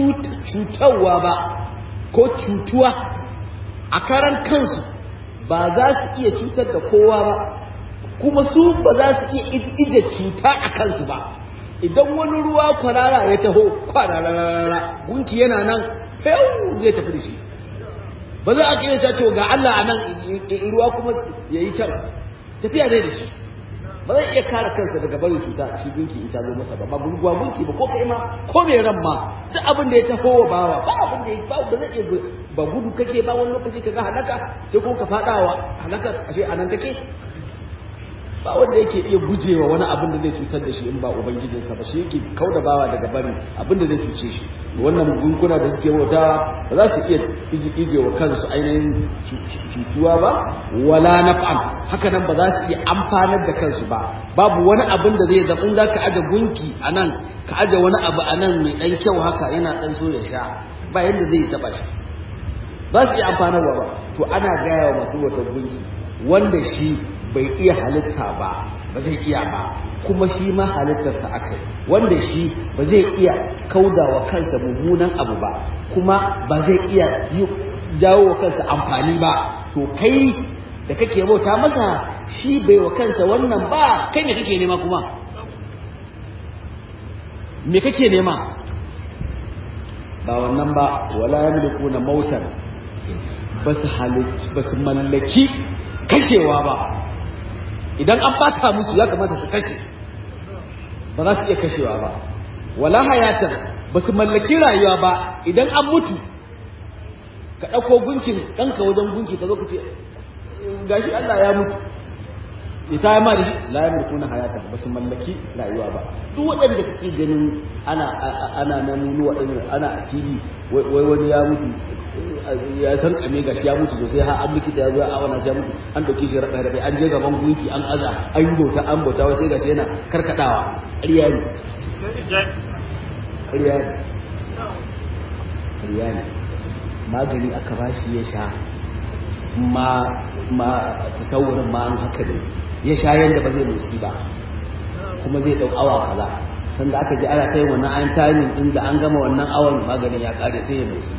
cutarwa ba ko cutuwa a karan kansu ba za su iya cutar da kowa ba kuma su ba za su iya ije cuta a kansu ba idan wani ruwa kwarara ya taho kwararara gunki yana nan zai tafi da shi ba za a kira shi to ga Allah a nan ruwa kuma ya yi can tafiya zai da shi ba zai iya kare kansa daga barin cuta shi gunki in ta zo masa ba ba gurguwa gunki ba ko kai ma ko mai ran ma duk abin da ya taho wa bawa ba abin da ya ba ba zai iya ba gudu kake ba wani lokaci ka ga halaka sai ko ka fada wa halaka ashe anan take ba wanda yake iya gujewa wani abin da zai cutar da shi in ba ubangijinsa ba shi yake kauda bawa daga bari abin da zai cuce shi wannan gunkuna da suke bauta ba za su iya ije wa kansu ainihin cutuwa ba wala naf'an haka nan ba za su iya amfanar da kansu ba babu wani abin da zai zama in za ka aje gunki a nan ka aje wani abu a nan mai ɗan kyau haka yana ɗan so ya sha ba yadda zai taɓa shi ba su iya amfanarwa ba to ana gaya wa masu wata gunki wanda shi bai iya halitta ba ba zai iya ba kuma shi ma halittarsa aka wanda shi ba zai iya kauda wa kansa mummunan abu ba kuma ba zai iya jawo wa kansa amfani ba to kai da kake bauta masa shi bai wa kansa wannan ba kai ne kake nema kuma me kake nema ba wannan ba wala yamlikuna mautan basu basu mallaki kashewa ba idan an bata musu ya kamata su kashe ba za su iya kashewa ba wala hayatan ba su mallaki rayuwa ba idan an mutu ka ɗauko gunkin ɗanka wajen gunki ka zo ka ce gashi Allah ya mutu ya ta yi mari la ya mulkuna hayatan ba su mallaki rayuwa ba duk waɗanda kake ganin ana ana nan nuna waɗanda ana a TV wai wani ya mutu ya san kame gashi ya mutu sosai har an likita ya zo a awana ya mutu an dauke shi rabai rabai an je gaban gunki an aza an yi bauta an bauta wai sai gashi yana karkadawa ƙarya ne ƙarya ne ƙarya ne magani aka bashi ya sha ma ma tasawurin ma an haka ne ya sha yanda ba zai motsi ba kuma zai dau awa kaza sanda aka ji ana kai wannan an timing din da an gama wannan awan maganin ya kare sai ya motsi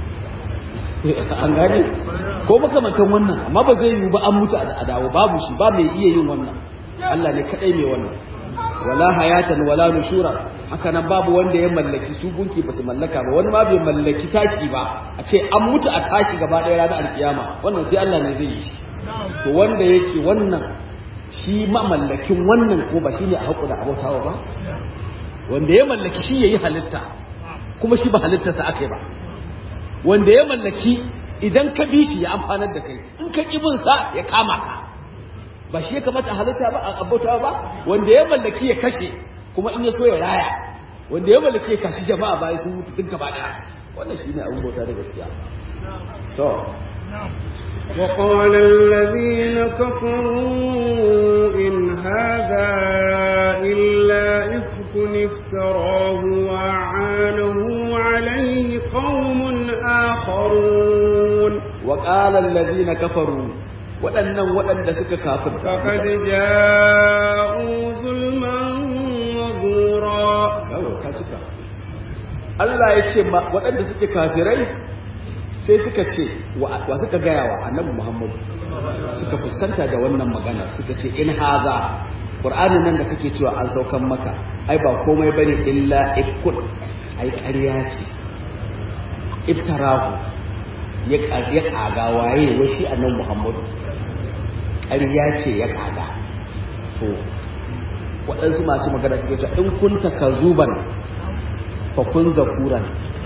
an gane ko makamantan wannan amma ba zai yiwu ba an mutu a dawo babu shi ba mai iya yin wannan Allah ne kadai mai wannan wala hayatan wala nushura haka nan babu wanda ya mallaki su gunki ba su mallaka ba wani ma bai mallaki tashi ba a ce an mutu a tashi gaba ɗaya ranar alkiyama wannan sai Allah ne zai yi shi to wanda yake wannan shi mamallakin wannan ko ba shine a haƙu da abautawa ba wanda ya mallaki shi yayi halitta kuma shi ba halittarsa aka yi ba wanda ya mallaki idan ka bi shi ya amfanar da kai in ka ƙi sa ya kama ka ba shi ya kamata a halitta ba a abautawa ba wanda ya mallaki ya kashe kuma in ya so ya raya wanda ya mallaki ya kashi jama'a bayan sun mutu duk gaba ɗaya wannan shine abin bauta da gaskiya to وقال الذين كفروا إن هذا إلا إفك افتراه وأعانه عليه قوم آخرون وقال الذين كفروا waɗannan waɗanda suka kafirta فقد جاءوا ظلما وزورا ka cika Allah ya ce waɗanda suke kafirai sai suka ce wa suka gaya wa annabi Muhammadu suka fuskanta da wannan magana suka ce in haza Qur'anin nan da kake cewa an saukan maka ai ba komai bane illa ifkun ai ƙarya ce iftarahu ya ya kaga waye wai shi annabi Muhammadu ƙarya ce ya kaga to waɗansu masu magana suke cewa in kunta kazuban fa kun zakuran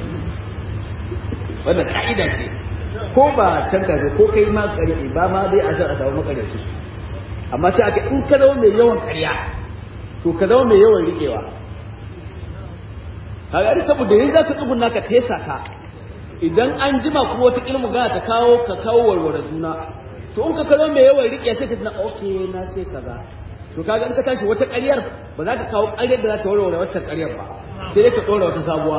wannan ka'ida ce ko ba can ka ko kai ma ƙarfi ba ma dai a san a samu makaryaci amma sai aka in ka zama mai yawan ƙarya to ka zama mai yawan riƙewa kaga ni saboda yanzu zaka tsuguna ka fesa ka idan an jima kuma wata ilmu gana ta kawo ka kawo warware juna to in ka ka zama mai yawan riƙe sai ka tuna okay na ce kaza to kaga in ka tashi wata ƙaryar ba za ka kawo ƙaryar da za ta warware waccan ƙaryar ba sai dai ka ɗora wata sabuwa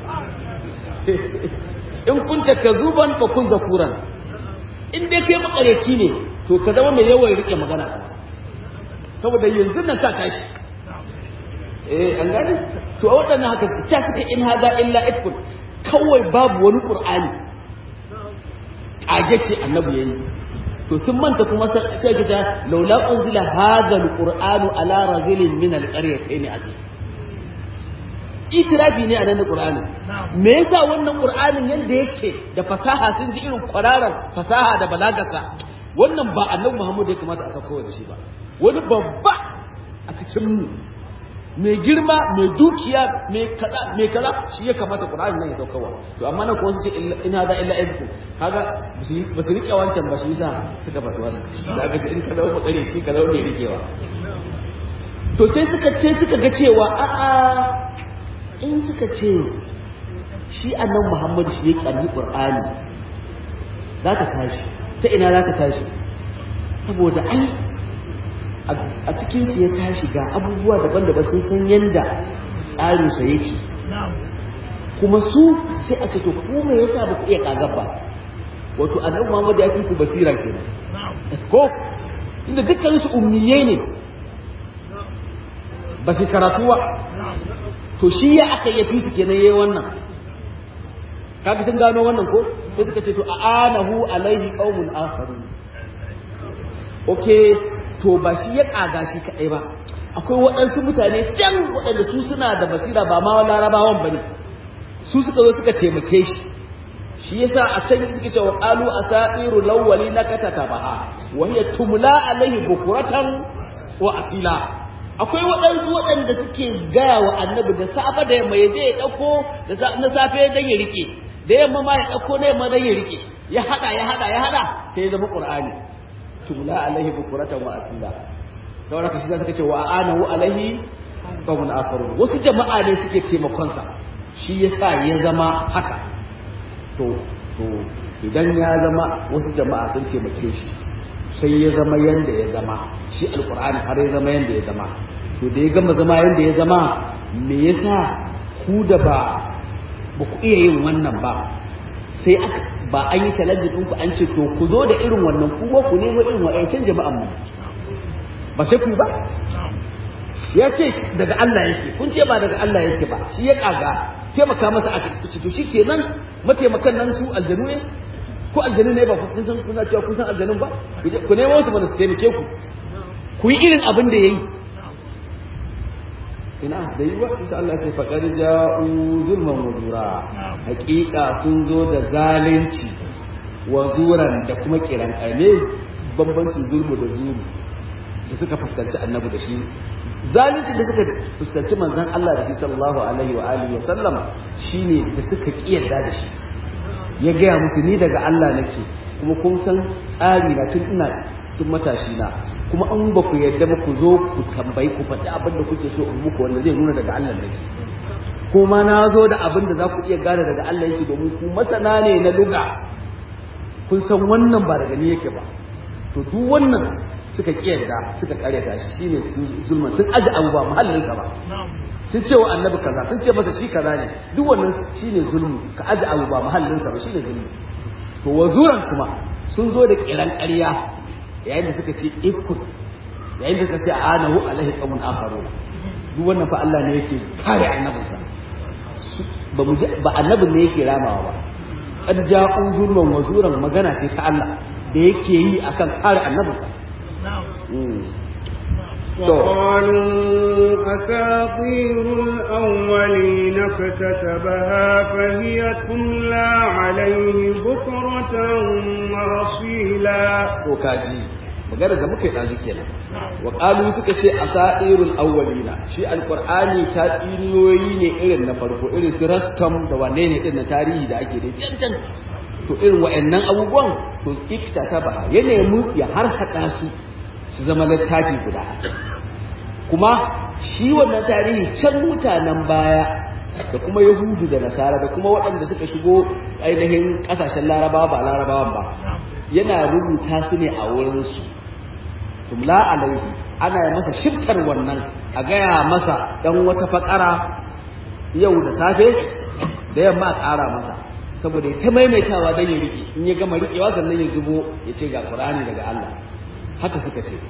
in kunta kazuban fa kun zakuran in dai kai makareci ne to ka zama mai yawan rike magana saboda yanzu nan ka tashi eh an gani to a waɗannan haka ta suka in hada illa ifkun kawai babu wani qur'ani kage ce annabi yayi to sun manta kuma sai ka ta laula unzila hadha alqur'anu ala rajulin min alqaryatayn azim itirafi ne a nan da Qur'ani me yasa wannan Qur'anin yanda yake da fasaha sun ji irin kwararar fasaha da balagarsa wannan ba annabi Muhammad ya kamata a sauko da shi ba wani babba a cikin mu mai girma mai dukiya mai kaza mai kaza shi ya kamata Qur'ani nan ya saukowa to amma nan kuma su ce in hada illa ibku kaga ba su rike wancan ba shi yasa suka faɗi wannan da aka ce in ka dawo bakare ci ka dawo mai rikewa to sai suka ce suka ga cewa a'a in suka ce shi annan muhammadu shi ya ƙarni ƙur'ani za ka tashi ta ina za ka tashi saboda ai a cikinsu ya tashi ga abubuwa daban-daban sun san yadda tsarinsa yake kuma su sai a ce to ku me yasa ba ku iya kagar ba wato annabi muhammadu ya fi ku basira kenan ko inda dukkan su ummiyai ne ba su karatu ba to shi ya aka yafi su kenan yayi wannan kaga sun gano wannan ko sai suka ce to anahu alaihi qaumun akharun okay to ba shi ya kaga shi kadai ba akwai waɗansu mutane can waɗanda su suna da basira ba ma larabawan bane su suka zo suka taimake shi shi yasa a can suke cewa qalu asatiru lawwali nakata baha wa hiya tumla alaihi bukuratan wa asila akwai waɗansu waɗanda suke gaya wa annabi da safe da yamma ya je ya ɗauko na safe dan ya rike da yamma ma ya ɗauko na yamma dan ya rike ya haɗa ya haɗa ya haɗa sai ya zama qur'ani tumla alaihi bukuratan wa asila saboda haka shi suka ce wa anahu alaihi qawmun akharun wasu jama'a ne suke taimakon sa shi yasa ya zama haka to to idan ya zama wasu jama'a sun taimake shi sai ya zama yanda ya zama shi alkur'ani har ya zama yanda ya zama to da ya gama zama yanda ya zama me yasa ku da ba ba ku iya yin wannan ba sai aka ba an yi challenge din ku an ce to ku zo da irin wannan ku ku nemo irin wa'ancan jama'an mu ba sai ku ba ya ce daga Allah yake kun ce ba daga Allah yake ba shi ya kaga taimaka masa aka ce to shikenan mataimakan nan su aljanu ne ko aljanu ne ba kun san kuna cewa kun san aljanun ba ku nemo su ba su taimake ku ku yi irin abin da yayi ina da yi wa isa Allah ce faƙar ja'u zulman wa zura haƙiƙa sun zo da zalunci wa zuran da kuma kiran ƙame bambancin zulmu da zuru da suka fuskanci annabi da shi zalunci da suka fuskanci manzon Allah da shi sallallahu alaihi wa alihi wa sallam shine da suka kiyarda da shi ya gaya musu ni daga Allah nake kuma kun san tsari na tun ina tun matashi na kuma an ba ku yarda ba ku zo ku tambayi ku faɗi abin da kuke so in muku wanda zai nuna daga Allah nake kuma na zo da abin da za ku iya gane daga Allah yake domin ku masana ne na luga kun san wannan ba daga ni yake ba to duk wannan suka kiyarda suka karyata shi shine zulman sun aji abu ba muhallinsa ba sun ce wa annabi kaza sun ce masa shi kaza ne duk wannan shine zulmi ka aji abu ba muhallinsa ba shine zulmi to wazuran kuma sun zo da kiran ƙarya yayin da suka ce ikut yayin da suka ce anahu alaihi qawmun akharun duk wannan fa Allah ne yake kare annabinsa ba mu ba annabin ne yake ramawa ba qad ja'u zulman wazuran magana ce ta Allah da yake yi akan kare annabinsa وقالوا أساطير الأولين اكتتبها فهي تملى عليه بكرة وأصيلا وكاجي magana da muka yi ɗazu kenan wa ƙalu suka ce a sa'irul awwalina shi alƙur'ani ta tsiniyoyi ne irin na farko irin su rastam da wane ne din na tarihi da ake da cancan to irin wa'annan abubuwan to ikta ta ba ya nemi ya har haɗa su su zama littafi guda kuma shi wannan tarihi can mutanen baya da kuma yahudu da nasara da kuma waɗanda suka shigo ainihin ƙasashen larabawa ba larabawan ba yana rubuta su ne a wurinsu tumla alaihi ana yi masa shiftar wannan a gaya masa ɗan wata fakara yau da safe da yamma a ƙara masa saboda ya ta maimaitawa don ya riƙe in ya gama riƙewa sannan ya zubo ya ce ga ƙur'ani daga Allah haka suka ce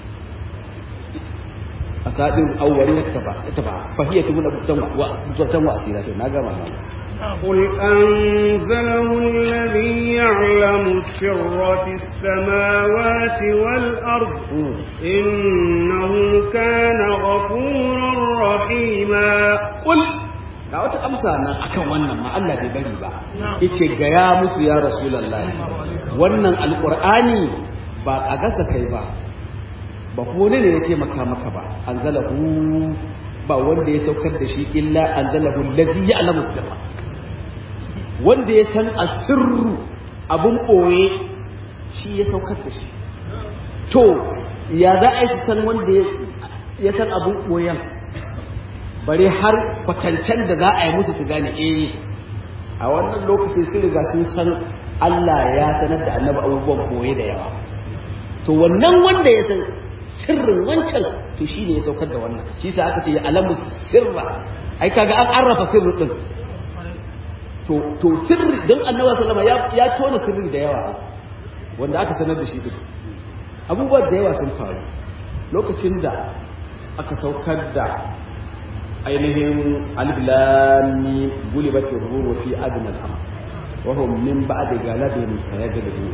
a saɗin auwari ya tafa ya tafa fahiyar tumu da mutuwatan wa asira to na gama ma قل أنزله الذي يعلم السر في السماوات والأرض إنه كان غفورا رحيما قل ga wata amsa nan akan wannan ma Allah bai bari ba yace ga ya musu ya rasulullahi wannan alqur'ani ba a gasa kai ba ba ko ne ya taimaka maka ba anzalahu ba wanda ya saukar da shi illa anzalahu allazi ya'lamu sirra wanda ya san asirru abun boye shi ya saukar da shi to ya za a yi san wanda ya san abun boyen bare har kwatancen da za a yi musu su gane eh a wannan lokacin sun riga sun san Allah ya sanar da annabi abubuwan boye da yawa to wannan wanda ya san sirrin wancan to shi ne ya saukar da wannan shi sa aka ce ya alamu sirra ai kaga an arrafa sirri din to to sirri dan annabi sallama ya ya tona sirri da yawa wanda aka sanar da shi din abubuwa da yawa sun faru lokacin da aka saukar da ainihin alif lam mim gulibatir ruhu fi adnal am wa hum min ba'di galabin sayaghlibun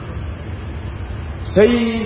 sai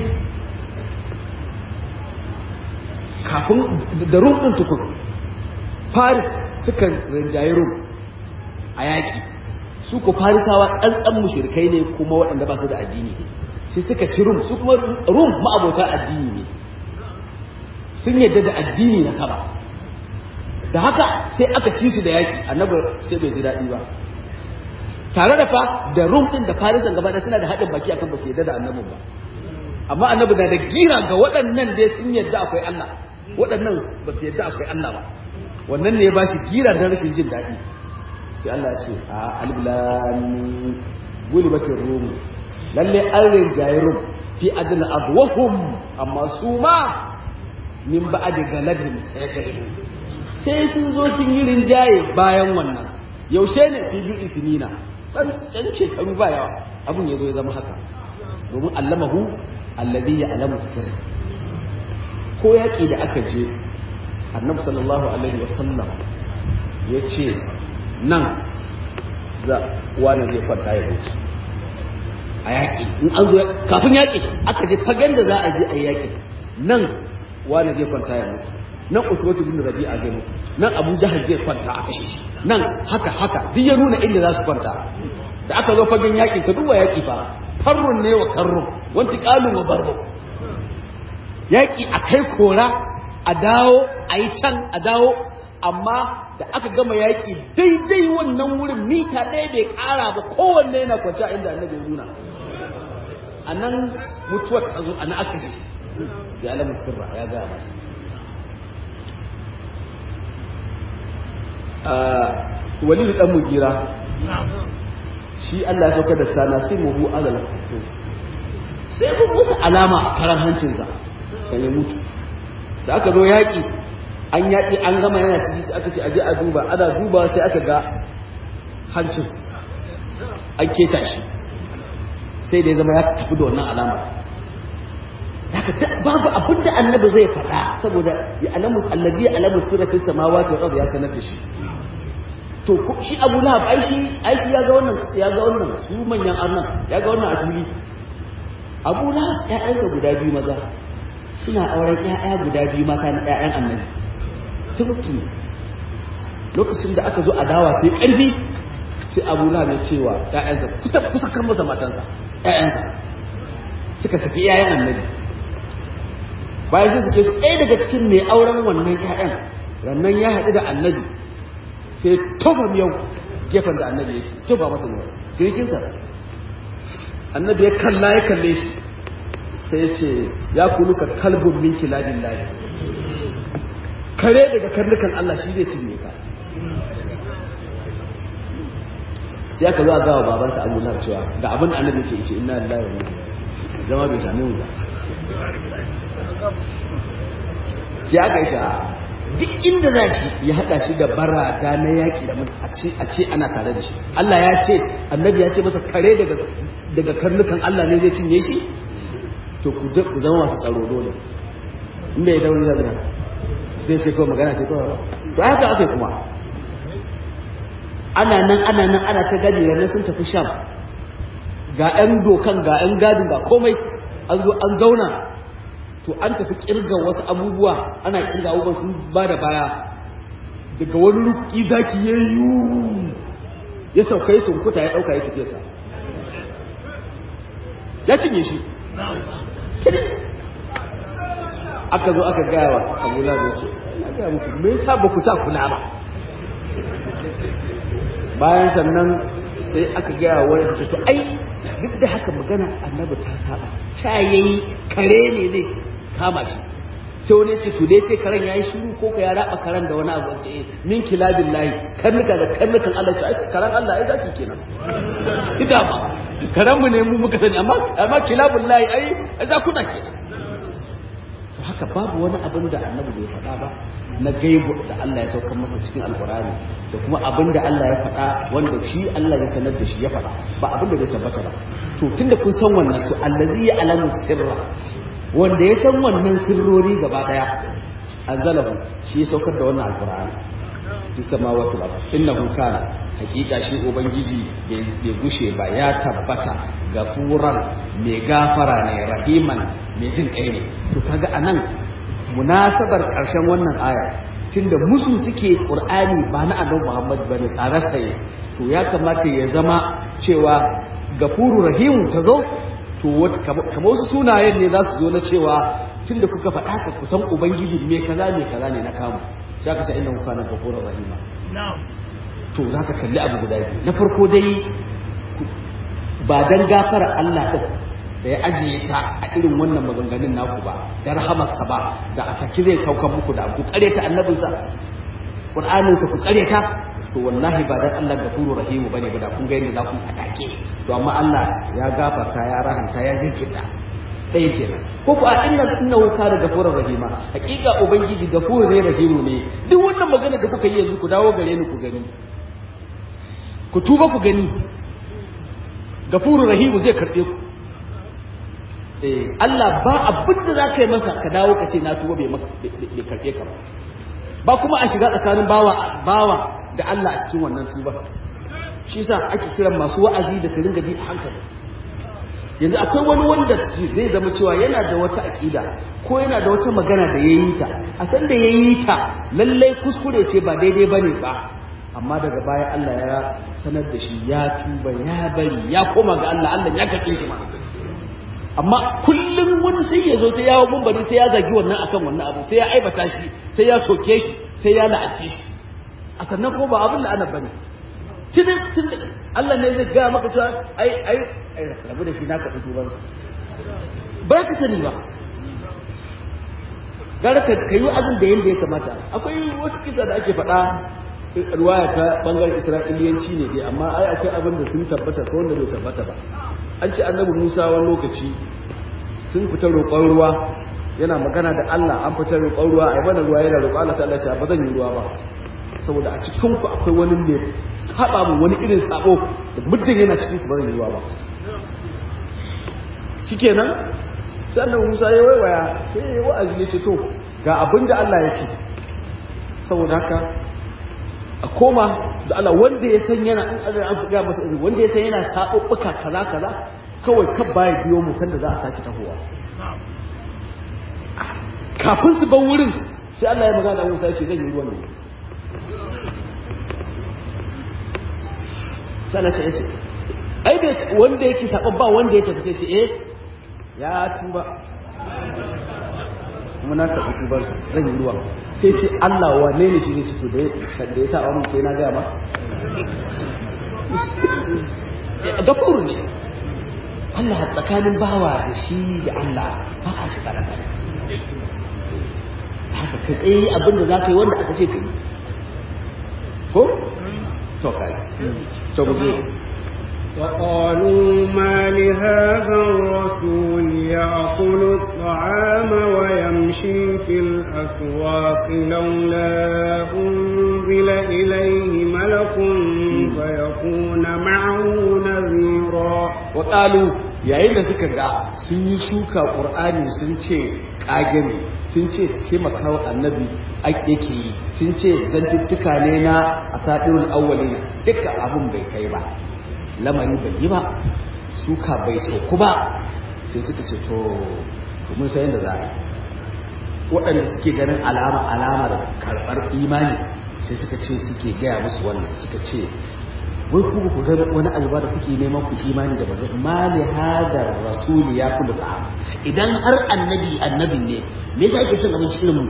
kafin da rum ɗin tukun faris suka rinjaye rum a yaƙi su ko farisawa ɗanɗan mushrikai ne kuma waɗanda ba su da addini ne sai suka ci rum su kuma rum ma'abota addini ne sun yadda da addini na sama da haka sai aka ci su da yaƙi annabi sai bai ji daɗi ba tare da fa da rum ɗin da farisan gaba suna da haɗin baki akan ba su yadda da annabin ba amma annabi na da gira ga waɗannan dai sun yadda akwai Allah waɗannan ba su yadda akwai Allah ba wannan ne ya ba shi gira don rashin jin daɗi sai Allah ya ce a albilani gulibatin rum lalle an rinjaye rum fi adna adwahum amma su ma min ba'd galabin sai sai sun zo sun yi rinjaye bayan wannan yaushe ne fi bi'in sinina dan dan shekaru ba yawa abun ya zo ya zama haka domin allamahu alladhi ya'lamu sirr ko yaki da aka je annabi sallallahu alaihi wasallam ya ce nan za wani zai kwanta ya wuce a yaƙi in an zo kafin yaƙi aka je fagen da za a je a yi yaƙi nan wani zai kwanta ya mutu nan utubatu bin rabi'a zai mutu nan abu jahal zai kwanta a kashe shi nan haka haka duk ya nuna inda za su kwanta da aka zo fagen yaƙi ka duba yaƙi fa farrun ne wa karrun wanti ƙalu wa barro yaƙi a kai kora a dawo a yi can a dawo amma da aka gama yaƙi daidai wannan wurin mita ɗaya bai ƙara ba kowanne yana kwanci a inda annabi ya nuna a nan mutuwar ta zo a nan aka shi ya alamu sirra ya gaya masa walidu dan mugira shi Allah ya sauka da sana sai muhu alal hukum sai kun musu alama a karan hancinsa kan ya mutu da aka zo yaƙi an yaƙi an gama yana ciki sai aka ce aje a duba ana duba sai aka ga hancin an keta shi sai da ya zama ya tafi da wannan alama haka babu abin da annabi zai faɗa saboda ya alamu allazi alamu sirra fi samawati wal ardi ya sanar da shi to shi Abu Lahab ai shi ai shi ya ga wannan ya ga wannan su manyan arnan ya ga wannan a fili Abu Lahab ƴaƴansa guda biyu maza suna auren ƴaƴa guda biyu mata na ƴaƴan annabi tumutu lokacin da aka zo a dawa sai ƙarfi sai Abu Lahab ya cewa ƴaƴansa kuta kusa kan masa matansa ƴaƴansa suka saki ƴaƴan annabi bayan sun suke su ɗaya daga cikin mai auren wannan ƴaƴan rannan ya haɗu da annabi sai tofa miyau gefen da annabi ya tofa masa miyau sai kinsa annabi ya kalla ya kalle shi sai ya ce ya kulu ka kalbun min kilabin lahi kare daga karnukan Allah shi zai cinye ka sai aka zo a gawa babansa Abu Lahab cewa ga abin da annabi ce ce inna lillahi wa inna ilaihi zama bai same mu ba sai aka yi sha'a duk inda za shi ya haɗa shi da barata na yaƙi da a ce a ce ana tare da shi Allah ya ce annabi ya ce masa kare daga daga karnukan Allah ne zai cinye shi to ku ku zama masu tsaro dole inda ya dauri da zina zai ce kawai magana ce kawai to haka aka kuma ana nan ana nan ana ta gadi ranar sun tafi sham ga 'yan dokan ga 'yan gadin ga komai an zo an zauna to an tafi kirga wasu abubuwa ana kirga abubuwan sun ba da baya daga wani ruki zaki ya yi ya saukai sun kuta ya ɗauka ya tafiye sa ya cinye shi aka zo aka gaya wa abu da ce ya gaya muku me yasa ba ku sa kula ba bayan sannan sai aka gaya wa wani ce to ai duk da haka magana annabi ta saba ta yayi kare ne zai kama shi sai wani ce to dai ce karen yayi shiru ko ka ya raba karen da wani abu ce min kilabin lahi karnuka da karnukan Allah ce ai karen Allah ai zaki kenan ida ba karen mu ne mu muka sani amma amma kilabin lahi ai ai zakuna kenan to haka babu wani abin da annabi bai faɗa ba na gaibu da Allah ya saukar masa cikin alkurani da kuma abin da Allah ya faɗa wanda shi Allah ya sanar da shi ya faɗa ba abin da zai tabbata ba to tunda kun san wannan to allazi ya alamu sirra wanda ya san wannan sirrori gaba daya anzalahu shi ya saukar da wannan alkurani fi samawati wal innahu kana hakika shi ubangiji bai gushe ba ya tabbata gafuran mai gafara ne rahiman mai jin kai ne to kaga anan munasabar ƙarshen wannan aya tunda musu suke ƙur'ani ba na annabi Muhammad bane tsararsa ne to ya kamata ya zama cewa gafuru rahimu ta zo to kamar wasu sunayen ne za su zo na cewa tunda kuka faɗa ka kusan ubangiji me kaza me kaza ne na kamu sai ka ce inna kana gafuru rahima to za ka kalli abu guda biyu na farko dai ba dan gafara Allah din da ya ajiye ta a irin wannan maganganun naku ba da rahamarsa ba da a taki zai saukan muku da ku kare ta annabinsa qur'aninsa ku kare ta to wallahi ba dan Allah gafuru rahimu bane ba da kun ga yadda za ku atake to amma Allah ya gafarta ya rahanta ya jinkirta ɗaya kenan ko ku a inna innahu kana gafurur rahima hakika ubangiji gafurur ne rahimu ne duk wannan magana da kuka yi yanzu ku dawo gare ni ku gani ku tuba ku gani gafurur rahimu zai karɓe ku Allah ba abin da za ka yi masa ka dawo ka ce na tuba bai karɓe ka ba ba kuma a shiga tsakanin bawa bawa da Allah a cikin wannan tuba shi yasa ake kiran masu wa'azi da su ringa bi a hankali yanzu akwai wani wanda zai zama cewa yana da wata aƙida ko yana da wata magana da ya yi ta a san da ya yi ta lallai kuskure ce ba daidai ba ne ba amma daga baya Allah ya sanar da shi ya tuba ya bari ya koma ga Allah Allah ya kake shi ma amma kullum wani sai ya zo sai ya bari sai ya zagi wannan akan wannan abu sai ya aibata shi sai ya soke shi sai ya la'ace shi a sannan ko ba abin la'anar bane tunin tunin Allah ne zai gaya maka cewa ai ai ai rabu da shi na kaɗi tubansa ba ka sani ba gara ka yi wa'azin da yadda ya kamata akwai wata kisa da ake faɗa ruwaya ta bangaren isra'iliyanci ne dai amma ai akwai abin da sun tabbata ko wanda bai tabbata ba an ce annabi musa wani lokaci sun fita roƙon ruwa yana magana da allah an fita roƙon ruwa ai bana ruwa yana roƙon allah ta allah ce ba zan yi ruwa ba saboda a cikin ku akwai wani mai saba mu wani irin sabo da muddin yana cikin ku ba zan yi ruwa ba shikenan sai annabi musa ya waiwaya sai ya wa'azi ya ce to ga abin da allah ya ce saboda haka a koma da Allah wanda ya san yana in an an ga masa izini wanda ya san yana sabubbuka kaza kaza kawai kan baya biyo mu sanda za a saki tahowa kafin su bar wurin sai Allah ya magana da Musa ya ce zan yi ruwan nan sai Allah ya ce ai bai wanda yake sabon ba wanda ya tafi sai ce eh ya tuba kuma na karɓi tubarsa zan yi ruwa sai ce Allah wane ne shi ne ciki da ya sa wani sai na gaya ma gafuru ne Allah tsakanin bawa da shi da Allah ba a shi karata haka ka tsaye abin da za ka yi wanda aka ce ka yi ko? to kai to guje وقالوا ما لهذا الرسول يأكل الطعام ويمشي في الأسواق لولا أنزل إليه ملك فيكون معه نذيرا وقالوا yayin da suka ga sun yi shuka ƙur'ani sun ce ƙage ne sun ce taimakawa annabi yake yi sun ce zantuttuka ne na asadirul awwalina duka abin bai kai ba lamari bai yi ba suka bai sauku ba sai suka ce to mun san yadda za a waɗanda suke ganin alama alamar karɓar imani sai suka ce suke gaya musu wannan suka ce wai ku ku ga wani abu ba da kuke neman ku imani da bazai ma li hadar rasul ya kullu ta'am idan har annabi annabi ne me yasa ake cin abinci irin mu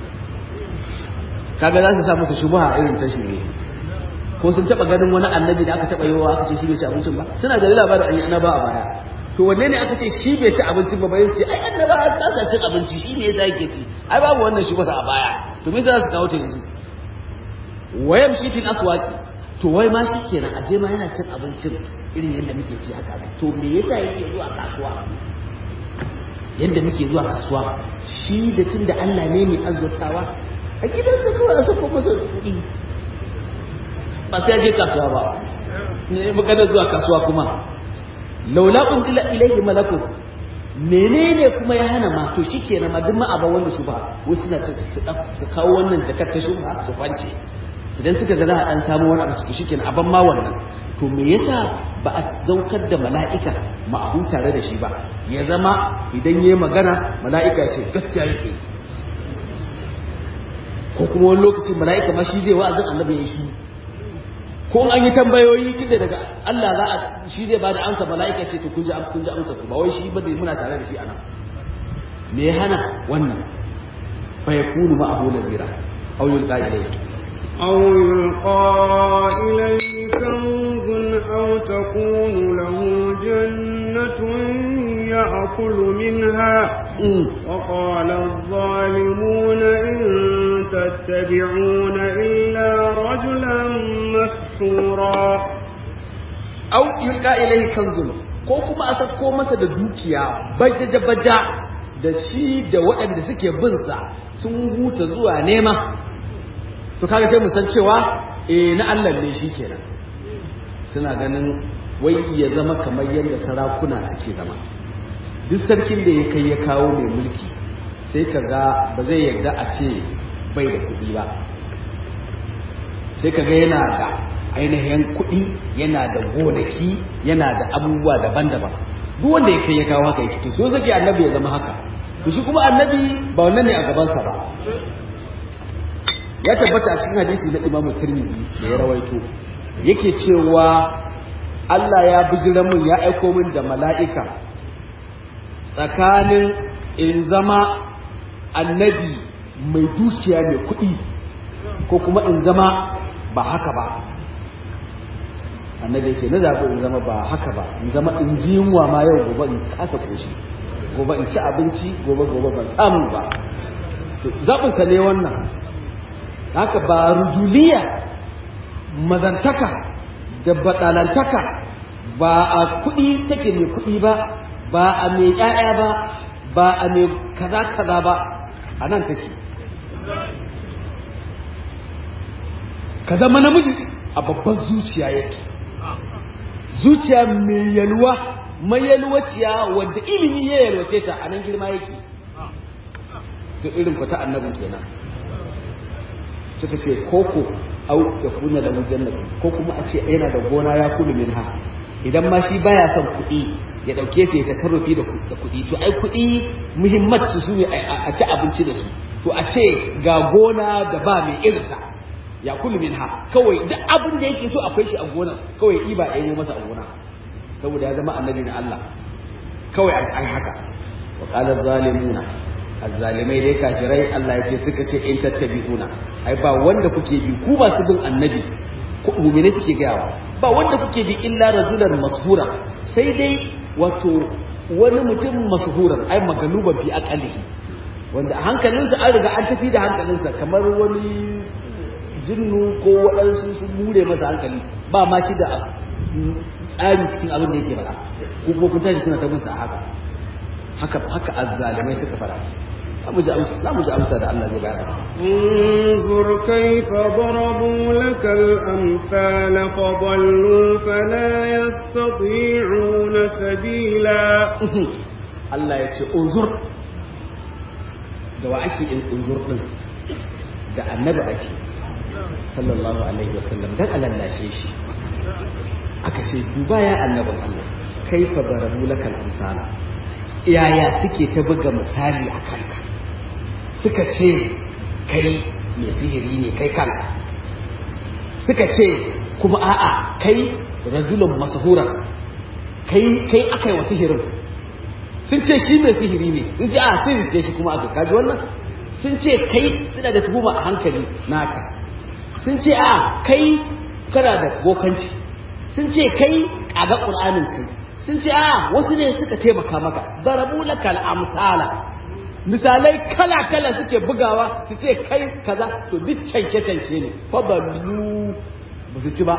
kaga za su sa musu shubha irin ta shi ne ko sun taba ganin wani annabi da aka taba yi wa aka ce shi bai ci abincin ba suna da labarin an yi annaba a baya to wanne ne aka ce shi bai ci abincin ba bai ce ai annaba ta sa cin abinci shi ne yasa yake ci ai babu wannan shi a baya to me za su kawo ta yanzu wayam shi fil aswaqi to wai ma shi kenan aje ma yana cin abincin irin yadda muke ci haka to me yasa yake zuwa kasuwa yadda muke zuwa kasuwa shi da tunda Allah ne mai azzatawa a gidansa kawai a saka masa kuɗi ba sai je kasuwa ba ne maganar zuwa kasuwa kuma laula unzila ilayhi malakun menene kuma ya hana ma to shikenan ma duk ma aba wanda su ba wai suna su kawo wannan jakar ta shubha su kwance idan suka ga za a dan samu wani abu su shikenan aban ma wannan to me yasa ba a zaukar da mala'ika ma'ahu tare da shi ba ya zama idan yayi magana mala'ika ce gaskiya yake ko kuma wani lokacin mala'ika ma shi zai wa'azin annabi ya shi ko an yi tambayoyi tunda daga Allah za a shi zai bada amsa mala'ika ce to kun ji kun ji amsa ku ba wai shi ba dai muna tare da shi anan me ya hana wannan fa yakunu ma'ahu nazira aw yulqa ilayhi أو يلقى إليه كنز أو تكون له جنة يأكل منها وقال الظالمون إن تتبعون إلا رجلا مسحورا أو يلقى إليه كنز ko kuma a sako masa da dukiya bajaja-baja da shi da waɗanda suke bin sa sun huta zuwa nema to kaga kai mu san cewa eh na Allah ne shi kenan suna ganin wai ya zama kamar yadda sarakuna suke zama duk sarkin da ya kai ya kawo mai mulki sai ka ga ba zai yarda a ce bai da kuɗi ba sai ka ga yana da ainihin kuɗi yana da gonaki yana da abubuwa daban-daban duk wanda ya kai ya kawo haka yake to so sake annabi ya zama haka to shi kuma annabi ba wannan ne a gabansa ba ya tabbata a cikin hadisi na Imam Tirmidhi da ya rawaito yake cewa Allah ya bijira mun ya aiko min da mala'ika tsakanin in zama annabi mai dukiya mai kuɗi ko kuma in zama ba haka ba annabi ce na zaɓi in zama ba haka ba in zama in ji yunwa ma yau gobe in kasa koshi gobe in ci abinci gobe gobe ban samu ba zaɓinka ne wannan haka ba rujuliya mazantaka da baɗalantaka ba a kuɗi take mai kuɗi ba ba a mai ƴaƴa ba ba a mai kaza kaza ba a nan take ka zama namiji a babban zuciya yake zuciya mai yalwa mai yalwaciya wadda ilimi ya yalwace ta a nan girma yake to irin ku ta annabin kenan suka ce koko au ya kuna da mujannat ko kuma a ce yana da gona ya kulu min ha idan ma shi baya son kuɗi ya ɗauke su ya tasarrufi da kuɗi to ai kuɗi muhimmat su su ne a ci abinci da su to a ce ga gona da ba mai irinta ya kulu min ha kawai duk abin da yake so akwai shi a gonar kawai iba ɗaya ne masa a gona saboda ya zama annabi na Allah kawai an haka wa qala zalimuna azzalimai dai kafirai Allah ya ce suka ce in tattabi'una ai ba wanda kuke bi ku ba su bin annabi ku mu'mine suke gayawa ba wanda kuke bi illa rajulan mashura sai dai wato wani mutum mashuran ai magaluban fi aqalihi wanda hankalinsa an riga an tafi da hankalinsa kamar wani jinnu ko waɗansu sun mure masa hankali ba ma shi da tsari cikin abin da yake faɗa ko kuma kun tashi kuna ta bin sa haka haka haka azzalimai suka fara za mu ji amsa za mu ji amsa da Allah zai bayar انظر كيف ضربوا لك الأمثال فضلوا فلا يستطيعون سبيلا Allah ya ce unzur da wa ake in unzur din da annabi ake sallallahu alaihi wasallam dan alallashe shi aka ce duba ya annabin Allah kaifa darabu lakal amsala yaya suke ta buga misali a kanka suka ce kai mai sihiri ne kai kanka suka ce kuma a'a kai rajulun masahura kai kai akai wa sihirin sun ce shi mai sihiri ne sun ce a sihiri ce shi kuma aka kaji wannan sun ce kai suna da tuhuma a hankali naka sun ce a kai kana da bokanci sun ce kai kaga qur'anin kai sun ce a wasu ne suka taimaka maka darabu lakal amsala misalai kala kala suke bugawa su ce kai kaza to duk canke canke ne fa ballu ba su ci ba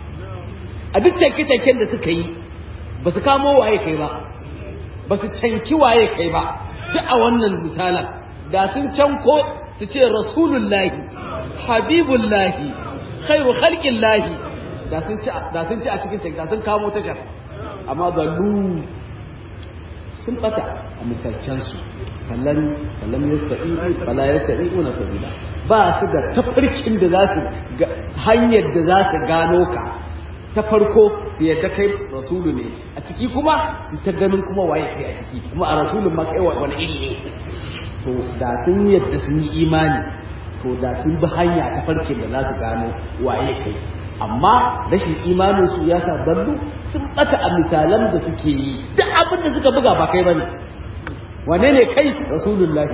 a duk canke canken da suka yi ba su kamo waye kai ba ba su canki waye kai ba duk a wannan misalan da sun canko su ce rasulullahi habibullahi khairu khalqillahi da sun ci da sun ci a cikin canki da sun kamo tashar amma gallu sun bata a misalcansu kallon kallon yasta'i fala yasta'i na sabila ba su da tafarkin da za su hanyar da za su gano ka ta farko su yadda kai rasulu ne a ciki kuma su ta ganin kuma waye kai a ciki kuma a rasulun ma kai wani iri ne to da sun yadda sun yi imani to da sun bi hanya ta farkin da za su gano waye kai amma rashin imanin su ya sa ballu sun bata a misalan da suke yi duk abin da suka buga ba kai bane wane ne kai rasulullahi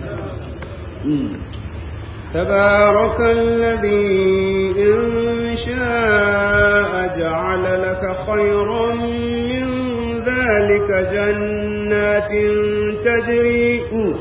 ne تبارك الذي إن شاء جعل لك خيرا من ذلك جنات تجري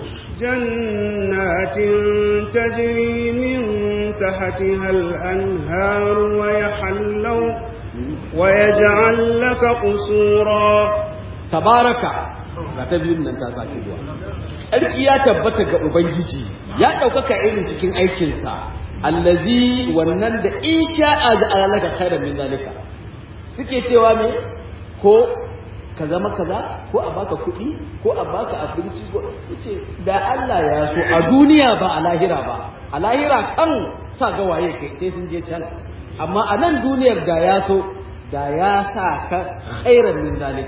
جنات تجري من تحتها الأنهار ويحلوا ويجعل لك قصورا تبارك ga ta biyun nan ta sake zuwa sarki ya tabbata ga ubangiji ya ɗaukaka irin cikin aikinsa allazi wannan da in sha'a da alalaka khairan min zalika suke cewa me ko ka zama kaza ko a baka kuɗi ko a baka abinci ko ce da Allah ya so a duniya ba a lahira ba a lahira kan sa ga waye kai sai sun je can amma a nan duniyar da ya so da ya sa ka khairan min zalika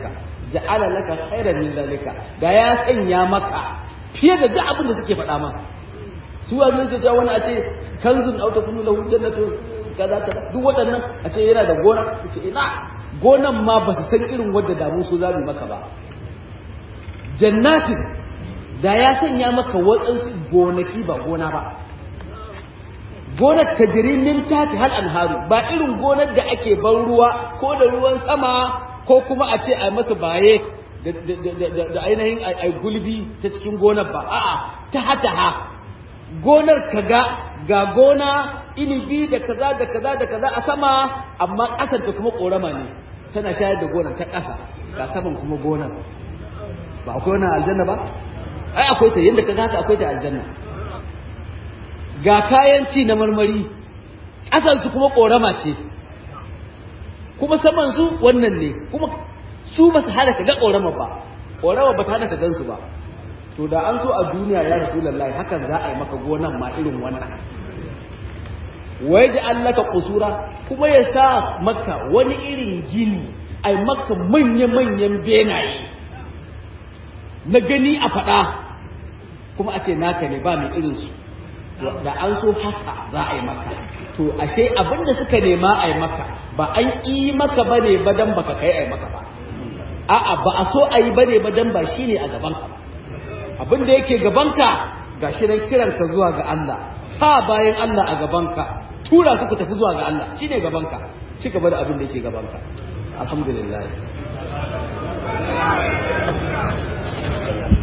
ja'ala laka khairan min zalika da ya sanya maka fiye da duk abin da suke faɗa maka su wannan ke cewa wani a ce kanzun auta kunu lahu jannatu kaza kaza duk waɗannan a ce yana da gona ce ina gonan ma ba su san irin wadda damu su za mu maka ba jannatin da ya sanya maka waɗansu gonaki ba gona ba gonar ta min tati hal anharu ba irin gonar da ake ban ruwa ko da ruwan sama ko kuma a ce a masa baye da ainihin a gulbi ta cikin gonar ba a'a ta hata ha gonar kaga ga gona inibi da kaza da kaza da kaza a sama amma ƙasar ta kuma ƙorama ne tana shayar da gonar ta ƙasa ga saman kuma gonar ba akwai wannan aljanna ba ai akwai ta yadda ka haka akwai ta aljanna ga kayan ci na marmari ƙasar su kuma ƙorama ce kuma saman su wannan ne kuma su ba su hana ka ga ƙorama ba ƙorama ba ta hana ka gan su ba to da an so a duniya ya rasulullahi hakan za a yi maka gonan ma irin wannan wai ji allaka kusura kuma ya sa maka wani irin gini ai maka manya-manyan benaye na gani a faɗa kuma a ce naka ne ba mai irinsu da an so haka za a yi maka to ashe abinda suka nema a yi maka ba an yi maka ba ne ba don baka kai a yi maka ba a'a ba a so a yi ba ne ba don ba shi ne a gabanka ba abin da yake gabanka ga shi nan kiranka zuwa ga Allah sa bayan Allah a gabanka tura su ku tafi zuwa ga Allah shine gabanka ci gaba da abin da yake gabanka alhamdulillah